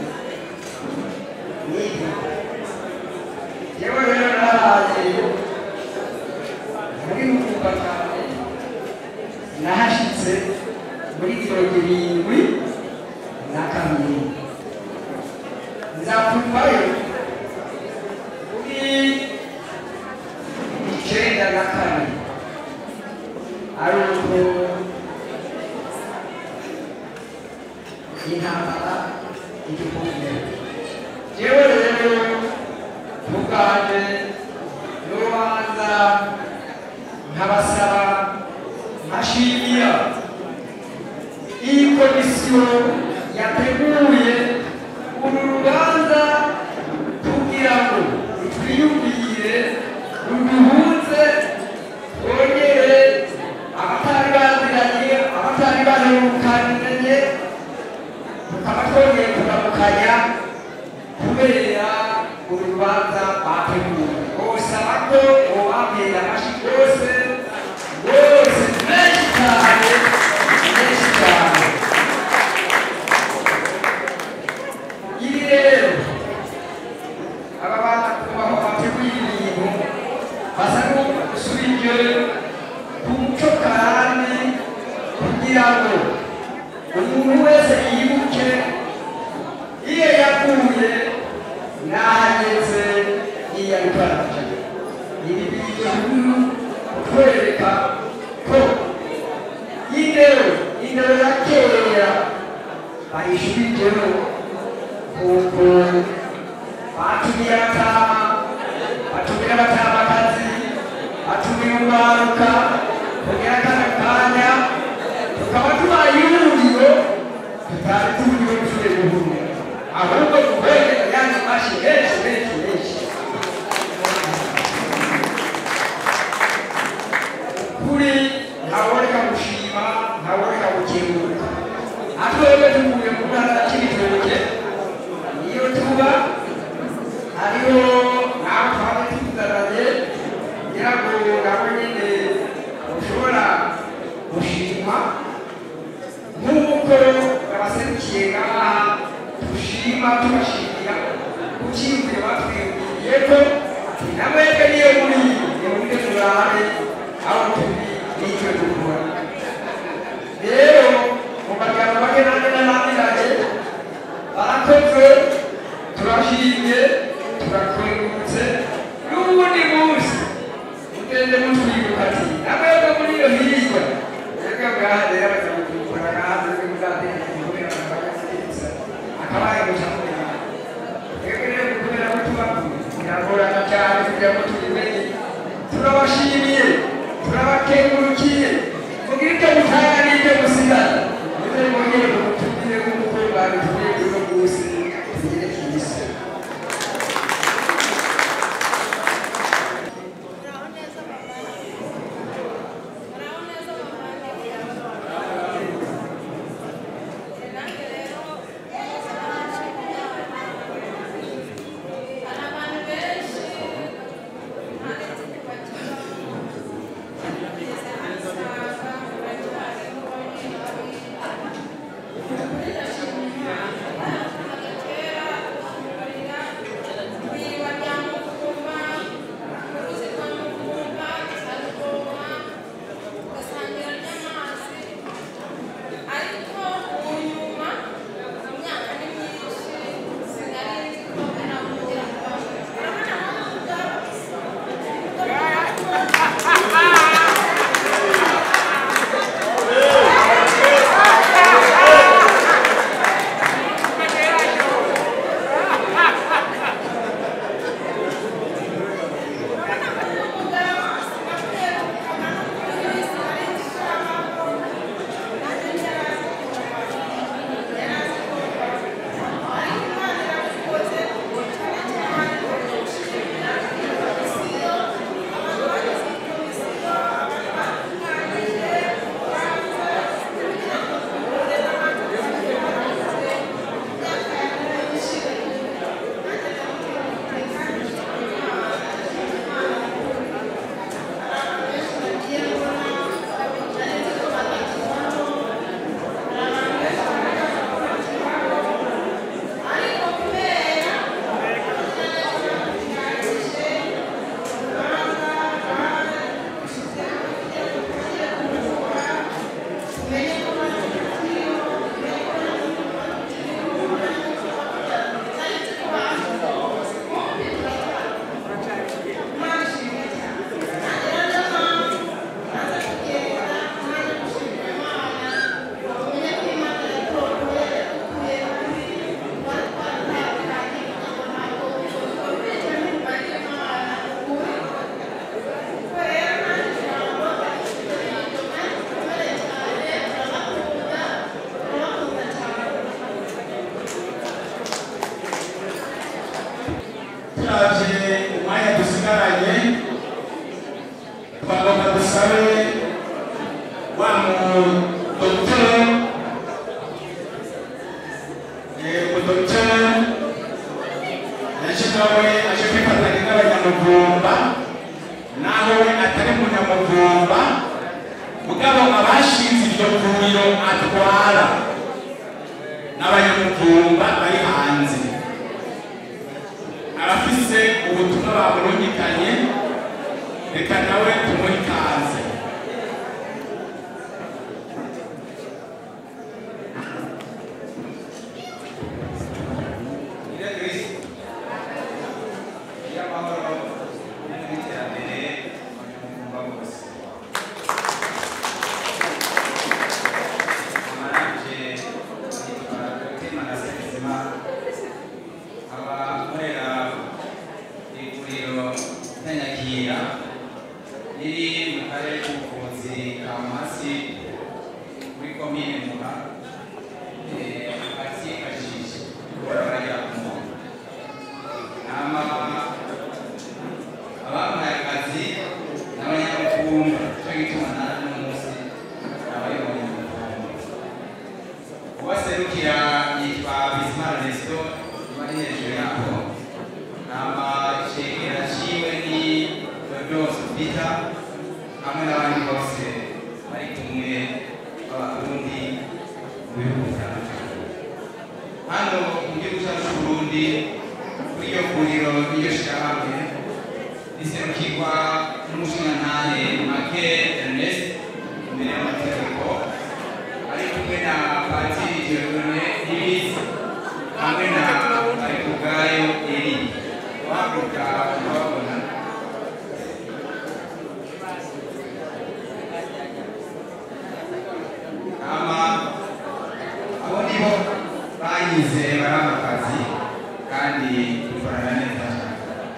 n'ibiri yewe rero narahaye muri mukumba cyane nahashitse muri mirongo irindwi na kabiri nzakuvayo kuri icyenda na kane ari uko intambara igikombe yewe rero muganje n'urubanza nkabasaba nkashimira iyi komisiyo yateguye uru rubanza kugira ngo twiyumvire ruduhuze twongere abatari baziranye abatari baherukanye tukaba twongeye kuramukanya kubera uru rubanza bateguye bose abato bobambere amashyi rwose rwose menshi cyane menshi cyane ibi rero aba bana kubaho bateguye ibintu basa n'usubije ku muco karande kugira ngo umuntu wese yibuke iyo yaguye n'ahageze iyo ari kwaraje ibi bintu kutwereka ko indero indero ya kera bayishubijeho kuko batumiye abatama batumira abatamakazi batumira umwaruka kugira kano kanya tukaba tubaye ihuriro tutari turiwe turi guhurira ahubwo dukwege yandi amashi menshi menshi menshi kuri ntaboneka gushima ntaboneka gukebuka atwebwe tuvuye mu ntara cy'ibitoke niyo tuba hariho nawe twaba tugaranye kugira ngo nabo nyine ushobora gushima nk'uko abaserukiye ngaha dushima tubashimira ku cyiyumviro batwiyumviriye ko namwebwe niyo muri nimurike turabe aho turi n'icyo dukora rero mu magambo make nanjye n'abandikanye barakoze turashimye turakengurutse n'ubundi munsi mugende mutwibuka ati namwebwe muri iyo hirya mwebwe bwaha rero bakabikora hanze mwe muzategeka kubera abanyamurisa akabaye gucamurira mwebwe rero kubera ko tubakuye biragorana cyane kugira ngo tubimenye turabashimiye turabakengurukiye mugire icyo mutanga n'icyo musigara muze mwongere mutubwire nk'uko babitubwiye kuri uno munsi tugire kibisi turaje umwanya dusigaranye twagomba dusabe wa mudogiteri umudogiteri yaje nawe aje kwifatanya n'abanyamuvumba naho we atari munyamuvumba mugabo abashinze iryo vuriro atwara n'abanyamuvumba bari hanze abafise ubutumwa bamurungikanye reka nawe tumuhe ikaze abakorera iguriro nyanyakira riri mu karere k'ubuvuzi ka masi muri komine muha akifashisha baragera ku muntu hama abamuhaye akazi n'abanyamutumba cyo gituma nawe uno munsi abayoboye umutumba ubaserukira yitwa Bizimana Resto bari hejuru yabo hama icegera ciwe ni Dodos Peter hamwe n'abandi bose bari kumwe b'abarundi mu bihugu bitandukanye hano mu gihugu cyacu c'uburundi kuri iryo vuriro n'iryo shirahamwe riserukirwa n'umushingantahe make ernest imbere y'amategeko ari kumwe na patiri jerone ibizi hamwe na arikugayo eri wahaguruka ukababona ama abo nibo bayize bari akazi kandi dukorana neza cyane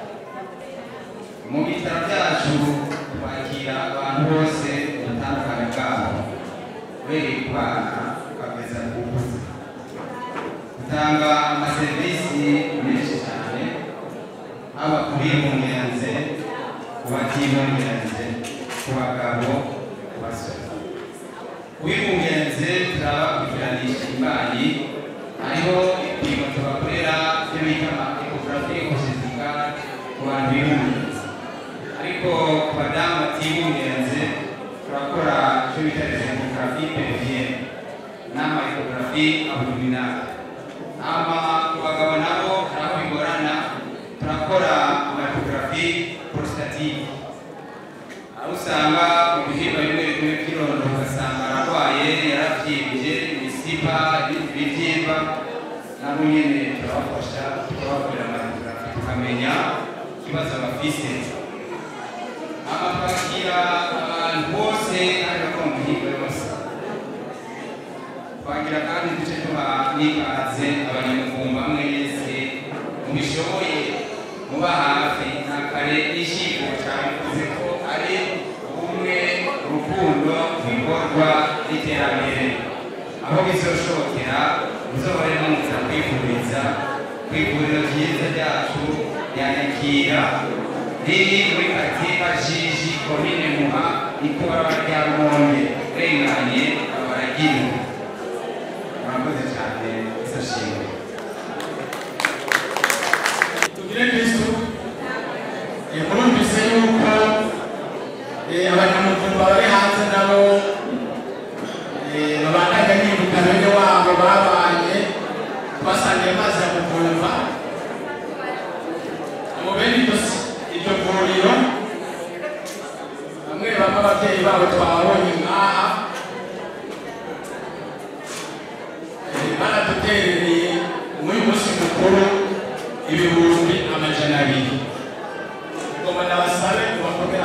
mu bitaro byacu twakira abantu bose ubutandukane bwabo uhereye ku bana ukageza ku bakuze dutanga amaserivisi menshi cyane haba ku bibungenze ku batibungenze ku bagabo ku basore wibungenze turabakurikiranisha imbanyi hariho ibipimo tubakorera byo bita ekogarafi ekosizika ku bantu bibungenze ariko ku badamu batibungenze turakora icyo bita ekogarafi periviyene n'ama ekogarafi abudominale ama ku bagabo nabo hari aho bigorana turakora ama ekogarafi prositative aho usanga mu bihimba bimwe bimwe by'irondo ugasanga ararwaye yaravyimbye ibisiba ibibyimba nabo nyene turabafasha tukabakorera amadogarafi tukamenya ikibazo bafise ama twakira abantu bose kandi bakora mu mihigo yose twagira kandi duce tuba n'ikaze abanyamuvumba mwese mubishoboye muba hafi nta kare n'ishyiko cyabivuze ko ari ubumwe urukundo ibikorwa n'iterambere aho bizoshokera muzohore muza kwivuriza ku ivuriro ryiza ryacu ryanyakira riri muri karitsiye kajiji komine muha ikora rya rumonge urenganye abaragiriwe murakoze cyane isashimwe tugire kristo Eh, murumvise yuko eh, abanyamuvumba bari hanze nabo eh, babandanya bibuka bene wabo babanye twasangiye amazi ya muvumba mu bene iryo si- iryo vuriro bamwe bamwe ababyeyi babo twabonye ngaha Eh, baraduterereye muri uyu munsi mukuru ibihumbi amajana abiri ngoma nabasabe mubakomera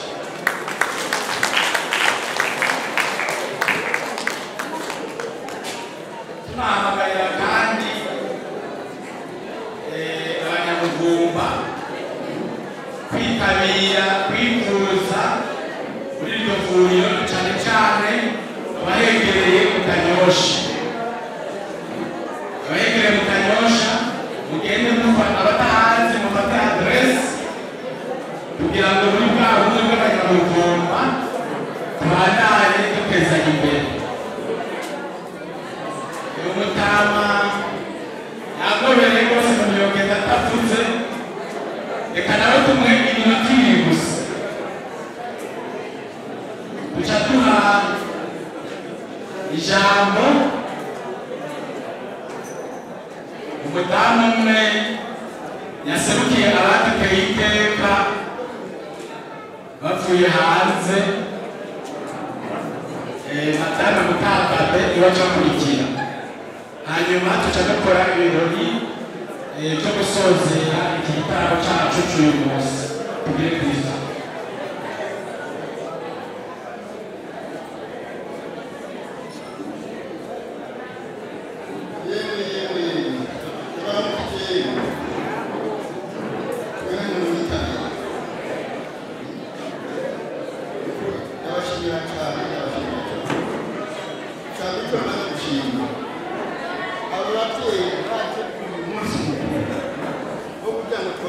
tunahamagarira kandi eh, abanyamugumba kwitabira kwivuza muri iryo vuriro cyane cyane abahegereye mu kanyosha abahegereye mu kanyosha mugende mufata abatahanze mufate aderesi kugira ngo muri bwa bumwe bw'abanyamugumba tubandanye dutezanya imbere uyu mutama yagobereye rwose mu mirongo itatu avuze reka nawe tumwe iminota ibiri gusa duca duha ijambo umudamu umwe yaserukiye abaduteye iteka bavuye hanze eh, madame mukakabe iwacu akurikira hanyuma tuca dukora ibirori eh, byo gusozera iki gitaramo cyacu cy'uyu munsi tugire kristo abo babyeyi baje ku munsi mukuru wo kugira ngo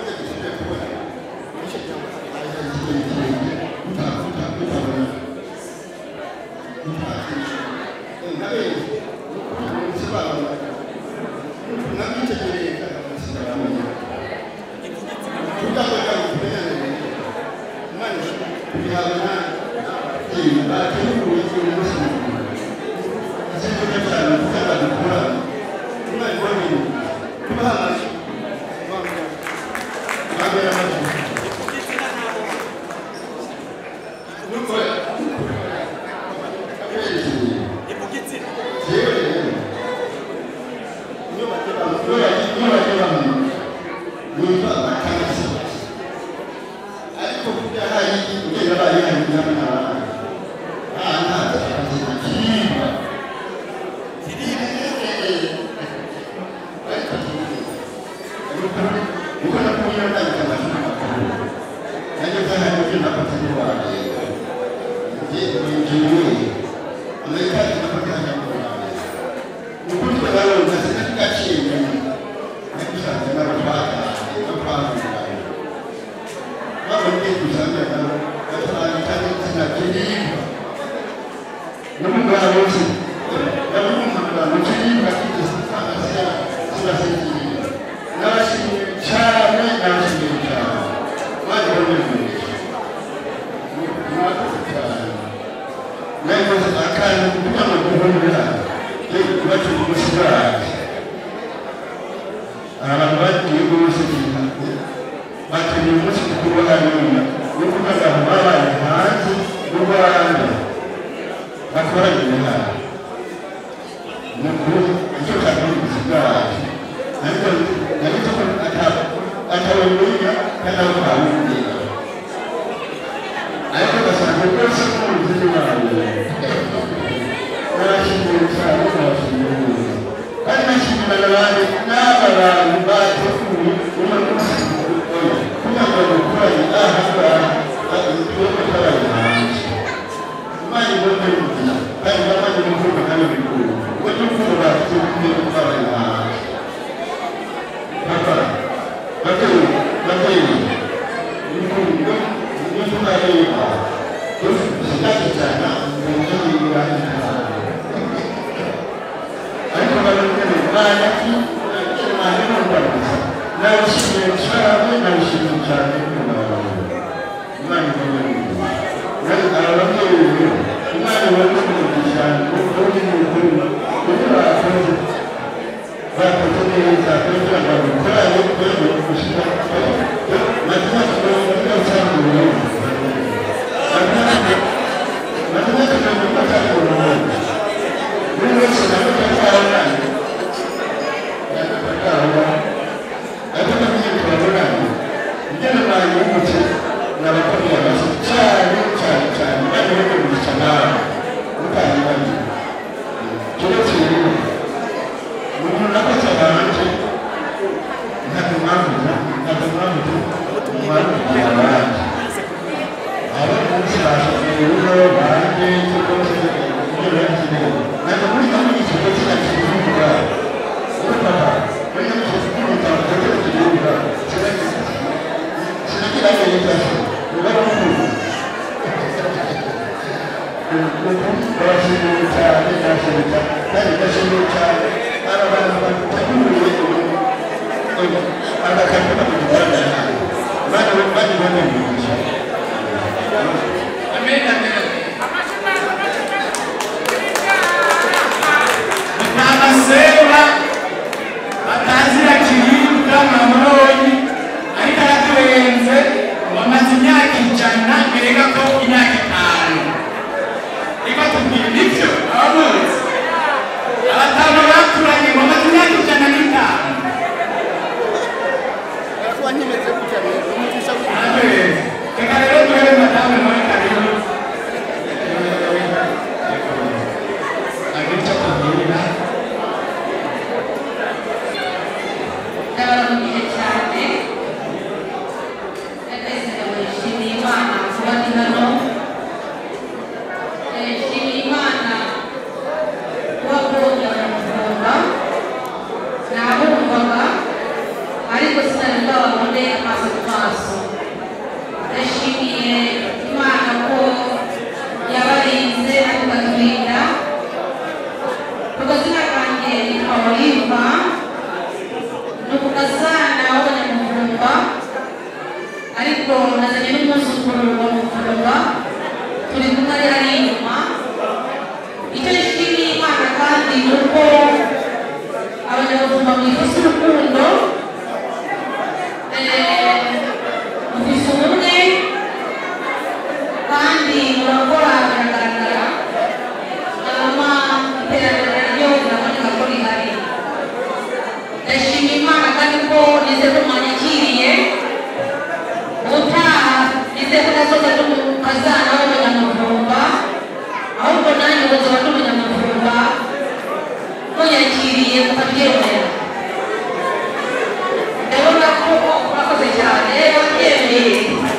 abantu bagiye bose bakeneye umunsi mukuru wa hanyuma wo kuvuga ngo babaye hanze y'u rwanda bakoranye hano ni ukuri icyo kabiri bwacu ariko ariko atabamenya kandi abo bawumvira ariko ugasanga rwose nk'umuzi wawe narashimiye cyane narashimiye kandi nashimira n'abandi n'aba bantu bateguye uno munsi kugira ngo bakoranye aha ngaha igihugu cy'abantu hanze imana ibone kugira kandi n'abandi b'imvugo kandi bikuru ubwo n'imvugo bafite kw'abantu hanze papa babyeyi babyeyi imvugo n'imvugo areba dufite cyane mu buryo bw'ibanze ariko barabwira imana ki imana n'urwanda nabishimiye cyane nabishimiye cyane imana ibona neza aba babyeyi imana ibona neza cyane kuko uri mu kuri kuko bakoze bakoze neza kugira ngo bakorane kugira ngo gushyira mazina mirongo ine cyangwa mirongo mazina mirongo ine cyangwa mirongo buri wese nawe akabona akabona ariko nabyo turabonana ibyo nabaye umutse n'abakomeye amashyi cyane cyane cyane bari bakomeje nawe mutanye bari keretse rero umuntu nakoze hanze ntabwo mwavuze ntabwo mwavuze mwavuze abandi abo munsi bashoboye rero banjye cyangwa se ibyo bakeneye ntabwo muri kamwe ikigo kinakivuga urumva muri kamwe ikivuga kugira kivuga kinagira neza uba n'umuntu barashimiye cyane barashimiye cyane kandi ndashimiye cyane aba bantu bateguriye agakarita kugaragara hano bani bani bani bigisha amen amen n'amaseba batazira kiribwa mamuroni ariko araturenze bamaze imyaka ijana erega ko imyaka itanu reka tubwire nibyo abamuzi abatanu baturanye bamaze imyaka ijana n'itanu Araturenze. reka rero turebe madamu nawe karibu agira icyo akubwira ndabaramukije cyane twese ndabashimiye imana kuba ndi hano nshimiye imana kuba mbonye abanyamuryango nabumvaga ariko sinari bwababone amaso ku maso ndashimiye ariko nazanye n'umwuzukuru wa mufurwa turi kumwe ari hari inyuma icyo nshimiye imana kandi ni uko abanyabuzima mwifise urukundo eh, mufise ubumwe kandi murakora biragaragara hanyuma iterambere ryo riraboneka ko rihari ndashima imana kandi ko nize ko mwanyakiriye ubutaha nize ko nazoza n'umukazana w'umunyamuvumba ahubwo nanjye uzoba n'umunyamuvumba munyakiriye mukabyemera ndabona ko murakoze cyane babyemeye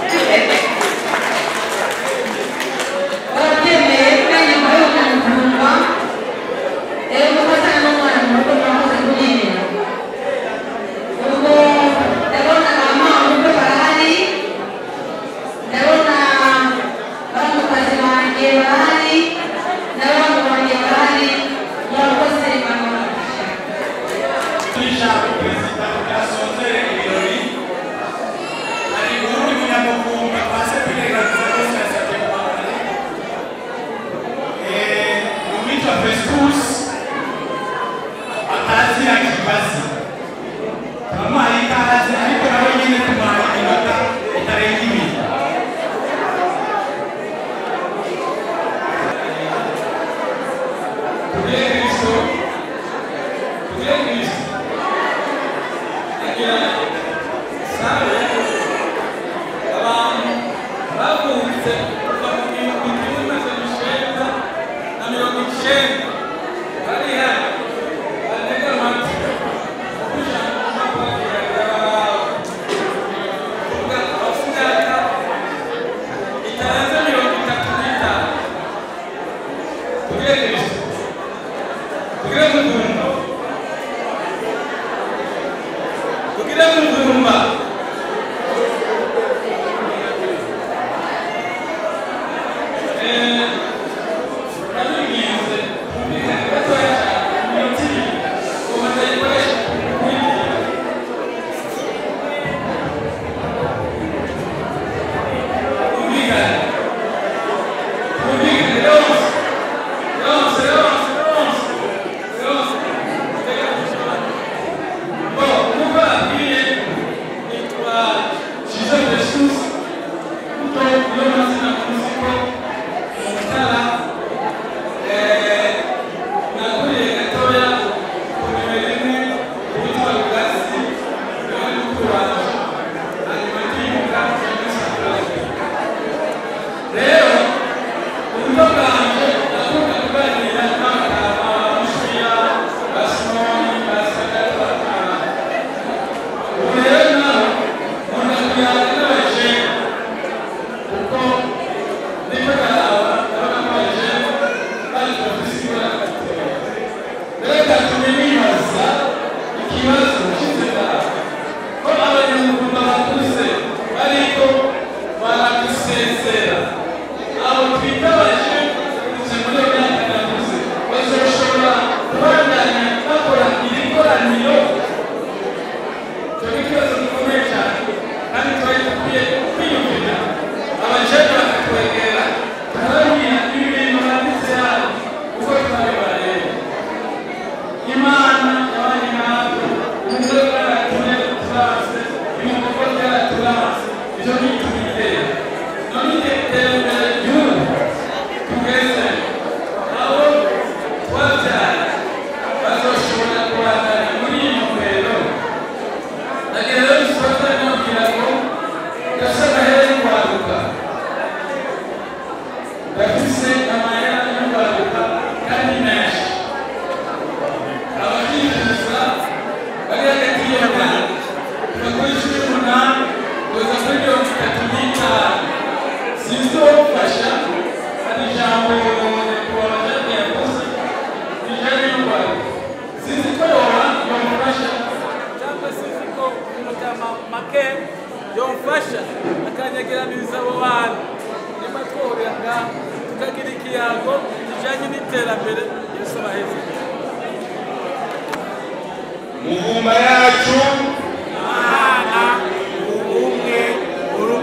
barabyemeye nanjye mbaye umunyamuvumba rero mukazana n'umwana mu rugo murakoze kubyemera ubwo ndabona ba mama barahari ndabona baramukazi banjye barahari n'abana banjye barahari murakoze mama ijambo perezida ryasozera ibirori hari uwundi munyamuvumba twaze kwirengagiza rwose yasabye guhangana mu witwa festus atazira kibazi turamuhaye ikaze ariko nawe nyine tumuhaye iminota itarenga ibiri Tugire Kristo, tugire Kristo. Agira sabe abantu bavutse kuva mu gihumbi kimwe magana icenda na mirongo icenda bari hano batega amatwi ijambo ry'abakurambere babo kuvuga abafite imyaka itarenze mirongo itatu n'itanu tugire Kristo tugire muvumba tugire muvumba Eh, nabigize kumvikana gatoya cyane mu minota ibiri ngo batayikoresha kumvikana kumvikana yose yose yose yose yose Bon, nk'uko babwiye nitwa Shizo Jesus kuko niyo mazina muzi ko mu Mutara eh, nakuriye gatoya ku nimero imwe yitwa Rugasi niwe mukuru wanjye hanyuma ndimuka rero uburyo bwanjye nakunda kuganira n'abagabo b'Ishiya ba Simoni ba Sadaka bakaba ubu rero nawe nkunda kuganira n'abajene kuko niko karaba ndabona ko abajene bari bafise ibara gateye rero gatumye nibaza ikibazo nshize nawe ko abanyamugunda bakuze bariko baradusezera abo twita abajene kuze muri iyo myaka nakuze bazoshobora kubandanya bakora iri koraniro icyo ni ikibazo gikomeye cyane kandi twari dukwiye kwiyumvira abajene bakatwegera tukababwira ibi bintu banditse hano uko twabibareba imana yabanye natwe umugore bwaratumye turanse ibikorwa byaraturanse ibyo ntitubitera none iterambere ry'ubu tugeze abo twabyara bazoshobora kubandanya muri iyi ntumbero ndagira rero isoza nabwira ngo gasa agahere kwaduka gafise amayera y'urwaduka kandi menshi ababyifuza bari hagati y'iyo myaka kuva kuri cumi n'umunani kugeza kuri mirongo itatu n'itanu sinzi uwamufasha hari ijambo nyakubahwa jane yakoze rijanye n'urwaruka sinzi ko yoba yamufasha cyangwa se uzi ko umujyama make yomfasha akanyegeraniriza abo bantu niba twahurira ngaha tukagira ikiyago kijyanye n'iterambere yesu abaheze muvumba yacu imana ubumwe uri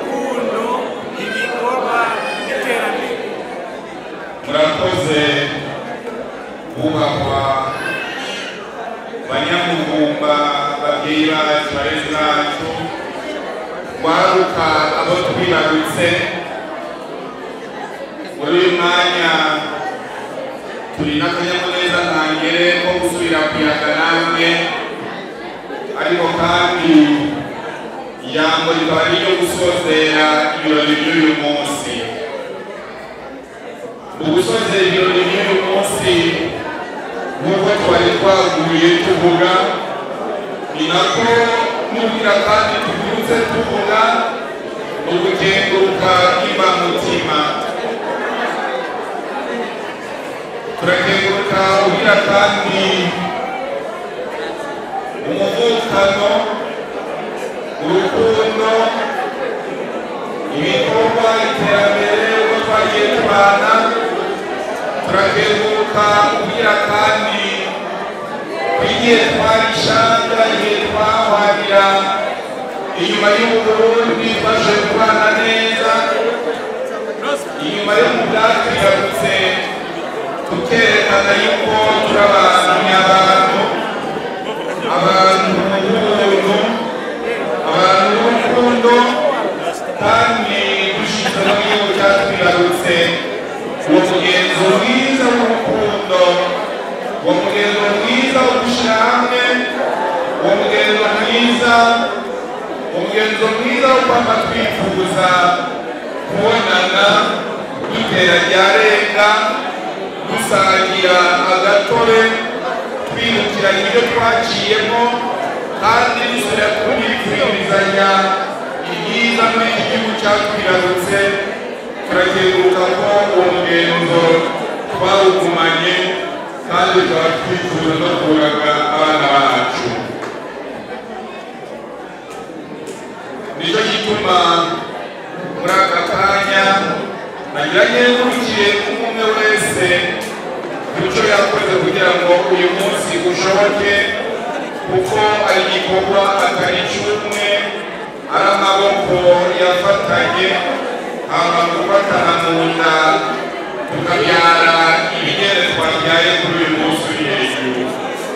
twaruka abo twibarutse muri uyu mwanya turi n'akanyamuneza ntangere ko gusubira kuyaga namwe ariko kandi ijambo rikaba ari iryo gusozera ibirori by'uyu munsi mu gusozera ibirori by'uyu munsi nk'uko twari twaguye tuvuga ni nako nubwira kandi tubyutse tuvuga ni ugukenguruka mutima turakenguruka ugira kandi umuvukano urukundo ibikorwa iterambere uko twagiye tubana turakenguruka ugira kandi igihe twarishanga igihe twahwarira inyuma y'uburundi twaje kubana neza inyuma yo mu bwatwigarutse tukerekana yuko turi abantu nyabantu abantu b'ubuntu abantu b'urukundo kandi dushinzwe no mu gihugu cyatwigarutse uwo mugenzo mwiza w'urukundo uwo mugenzo mwiza wo gushyira hamwe uwo mugenzo mwiza umugenzo mwiza wo kwama twifuza kubonana dutera ryarenga dusangira agatobe twibukiranya ibyo twaciyemo kandi dusubira kubifuririzanya ibyiza muri iki gihugu cyatwibarutse turakenguruka ko uwo mugenzo twawugumanye kandi tukaba twifuza no kuraga abana bacu nicyo gituma muri aka kanya nagira nkengurukire umwe wese icyo yakoze kugira ngo uyu munsi ushoboke kuko ari igikorwa atari cy'umwe ari amaboko yafatanye hama gufatana mu nda tukabyara ibigere twabyaye kuri uyu munsi uri hejuru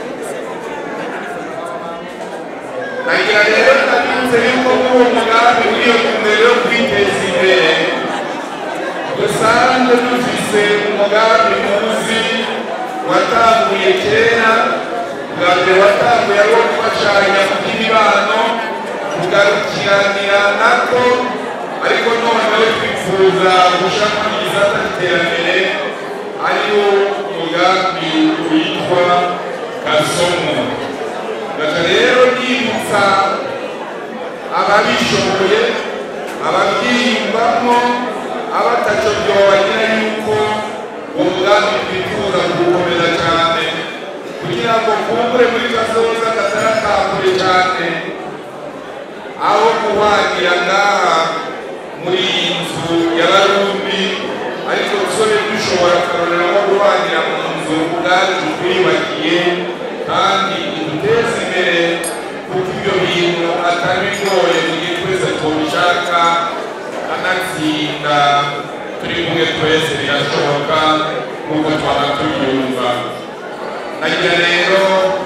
nagira rero ndabibutse yuko muri uwo mugambi w'iyo mbere yo kwiteza imbere dusanzwe dufise umugambi muzi watanguye kera bwa mbere watanguye ari wo gufashanya mu by'imibano kugarukiranira nako ariko noneho twifuza gushaka igisata cy'iterambere ariwo umugambi witwa kasomo gaca rero nibutsa ababishoboye ababyiyumvamo abataco byobagira yuko uwo mugambi twifuza kuwukomeza cyane kugira ngo kumbure muri kazoza katarakakure cyane aho guhwanira ngaha muri iyi nzu y'abarundi ariko dusobe dushobora kurorera nko guhwanira mu nzu ubwacu twiyubakiye kandi iduteza imbere kuko ibyo bintu atari bigoye mu gihe twese tubishaka anatsinda turi kumwe twese birashoboka nk'uko twaba tubyumva nagira rero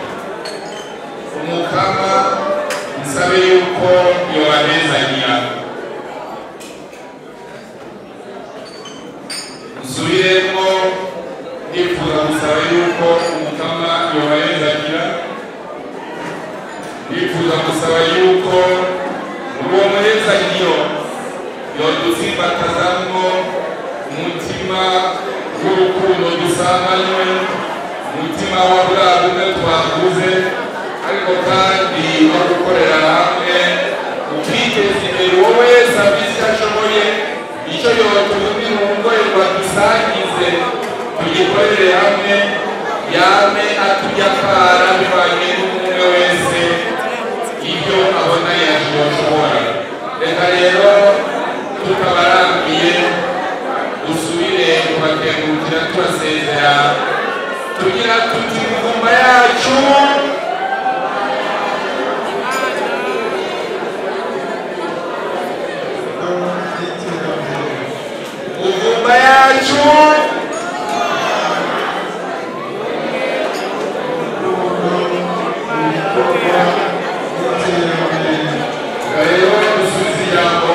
umukama nsabe yuko yobanezanira nsubiremo nifuza gusaba yuko umukama yobanezanira nifuza gusaba yuko muri uwo muhezanyiro yodusimbatazamwo umutima w'urukundo dusanganywe umutima wa bwa bumwe twaguze ariko kandi no gukorera hamwe ukiteza imbere uwo wese abizi icyo ashoboye icyo yotumira umurwayi dusangize tugikorere hamwe yame atujya akara bivanye n'umwe wese ibyo abona yashobora reka rero tutabarambiye dusubire kubakengurukira tubasezera tugira tuti muvumba yacu muvumba yacu rero dusubize ijambo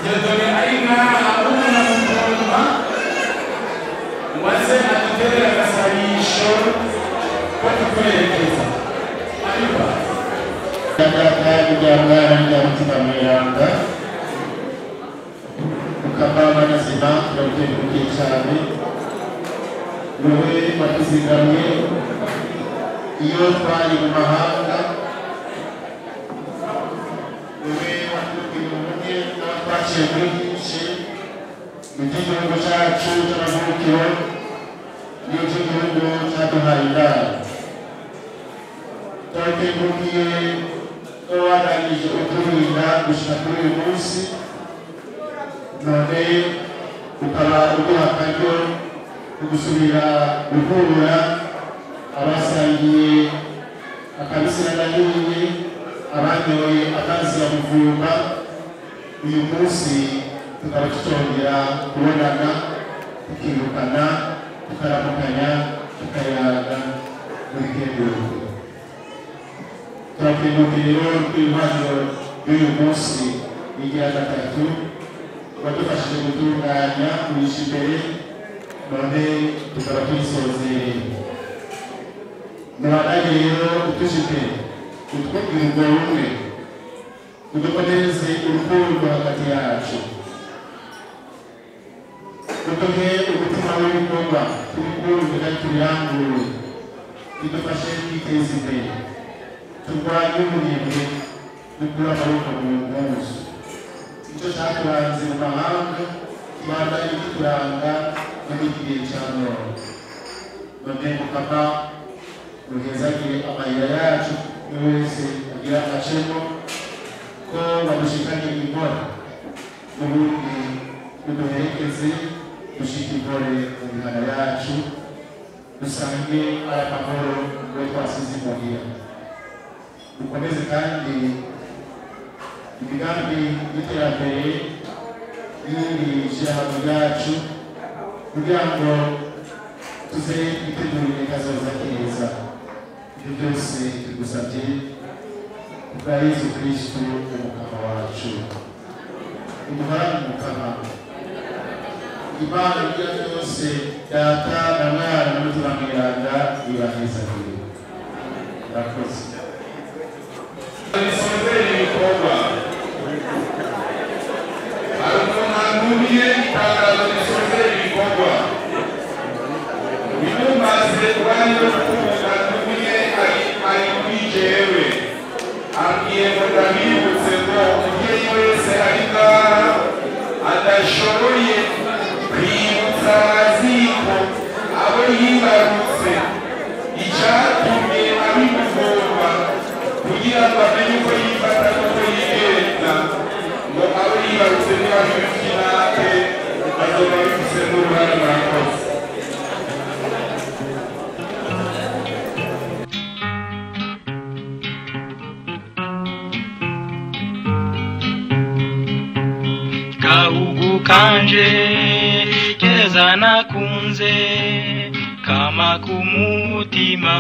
diyodone ari ngaha umwana mukundwa ngo aze aduterere agasabisho ko tukuyerekeza ariko Data rya mwana rya mutima mweranda ukavama nazima turagutengurukiye cyane wowe watuzigamye iyo twari mu mahanga wowe watubwiye ubumwe n'aho twaciye muri byinshi mu by'igihugu cyacu cy'amavukiro n'iby'igihugu cyaduhaye indaro turagutengurukiye ko warangije uturinda gushika kuri uyu munsi none ukaba uduha akaryo ko gusubira guhura abasangiye akabisira nahiye abanyoye amazi ya muvumba uyu munsi tukaba tutongera kubonana tukirukana tukaramukanya tukayaga muri kenduruko turakengurukiye rero kw'impano y'uyu munsi igira gatatu wadufashije gutunganya kurisha imbere none tukaba tuyisozereye mubandanye rero utushite utwubwira ubwo bumwe udukomeze urukundo hagati yacu uduhe umutima w'ibikorwa tubikunde kandi tubirangure bidufashe kwiteza imbere turwanye umunebwe dukure amaboko mu mpuzu icyo cyaturanze mu mahanga kibandanye kituranga no mu gihe cya none none mukama muhezagire amayira yacu buri wese agira agacemo ko badushikanye inkora n'ubundi muduherekeze dushike inkore mu mihana yacu dusange ari amahoro we twasize imuhira dukomeze kandi imigambi y'iterambere y'iri shyirahamwe ryacu kugira ngo tuze twitegurire kazoza keza ibyo byose tugusabye kubwa yesu kristu umukama wacu umuhorane umukama imana ibyo byose data na mwana n'umutima mweranda ibahezagire murakoze risozera ibikorwa hari umuntu antumiye itangazo risozera ibikorwa bimumaze urwanya rukundo antumiye ari ari kuri jewe ambwiye ngo ndabibutse ngo umubyeyi wese ari ngaha adashoboye kwibutsa abaziko abo yibarutse icyatumye abimugomba kugira ngo amenye uko yifata n'uko yigenza ngo abo yibarutse niba bifite inate bazoba bifise n'uruhare murakoze gahugu kanje keza nakunze kama kumutima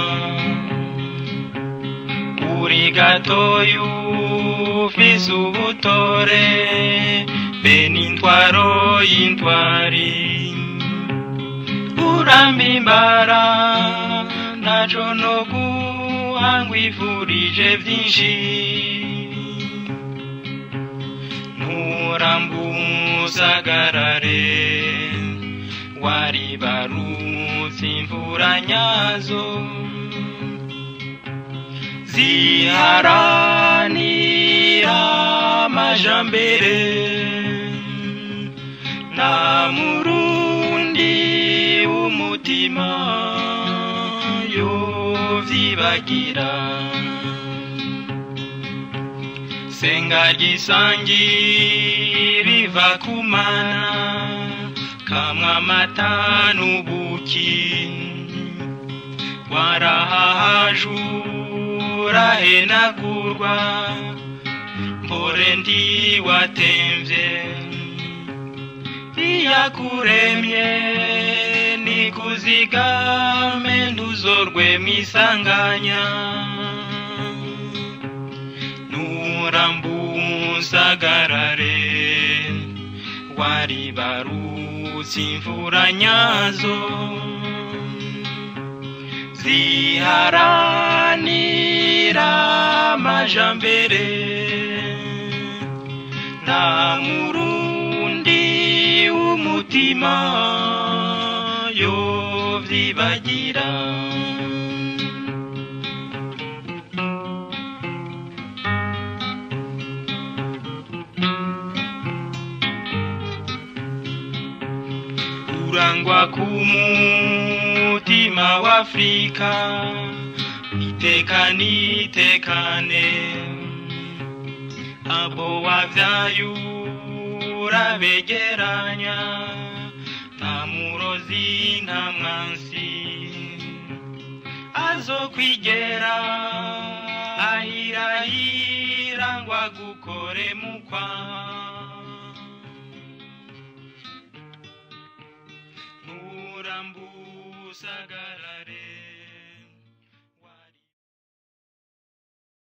uri gatoyu ufise ubutore be n'intwaro y'intwari urambimbara ntaco no guhangwa ivurije vyinshi nturambusagarare waribarutse imvura nyazo ziharanira amajambere nta murundi w'umutima yovyibagira senga gisangi riva kumana kamwe amata n'ubuki warahahajura henagurwa mpore ndiwatemvye iyakuremye nikuzigame ntuzorwe mwisanganya nurambusagarare waribarutse imvura nyazo ziharanira amajambere nta murundi w'umutima yovyibagira urangwa ku mutima w'afrika itekane itekane abo wavyaye urabegeranya nta murozi nta mwansi azokwigera ahirahira ngo agukore mukwa nurambusagara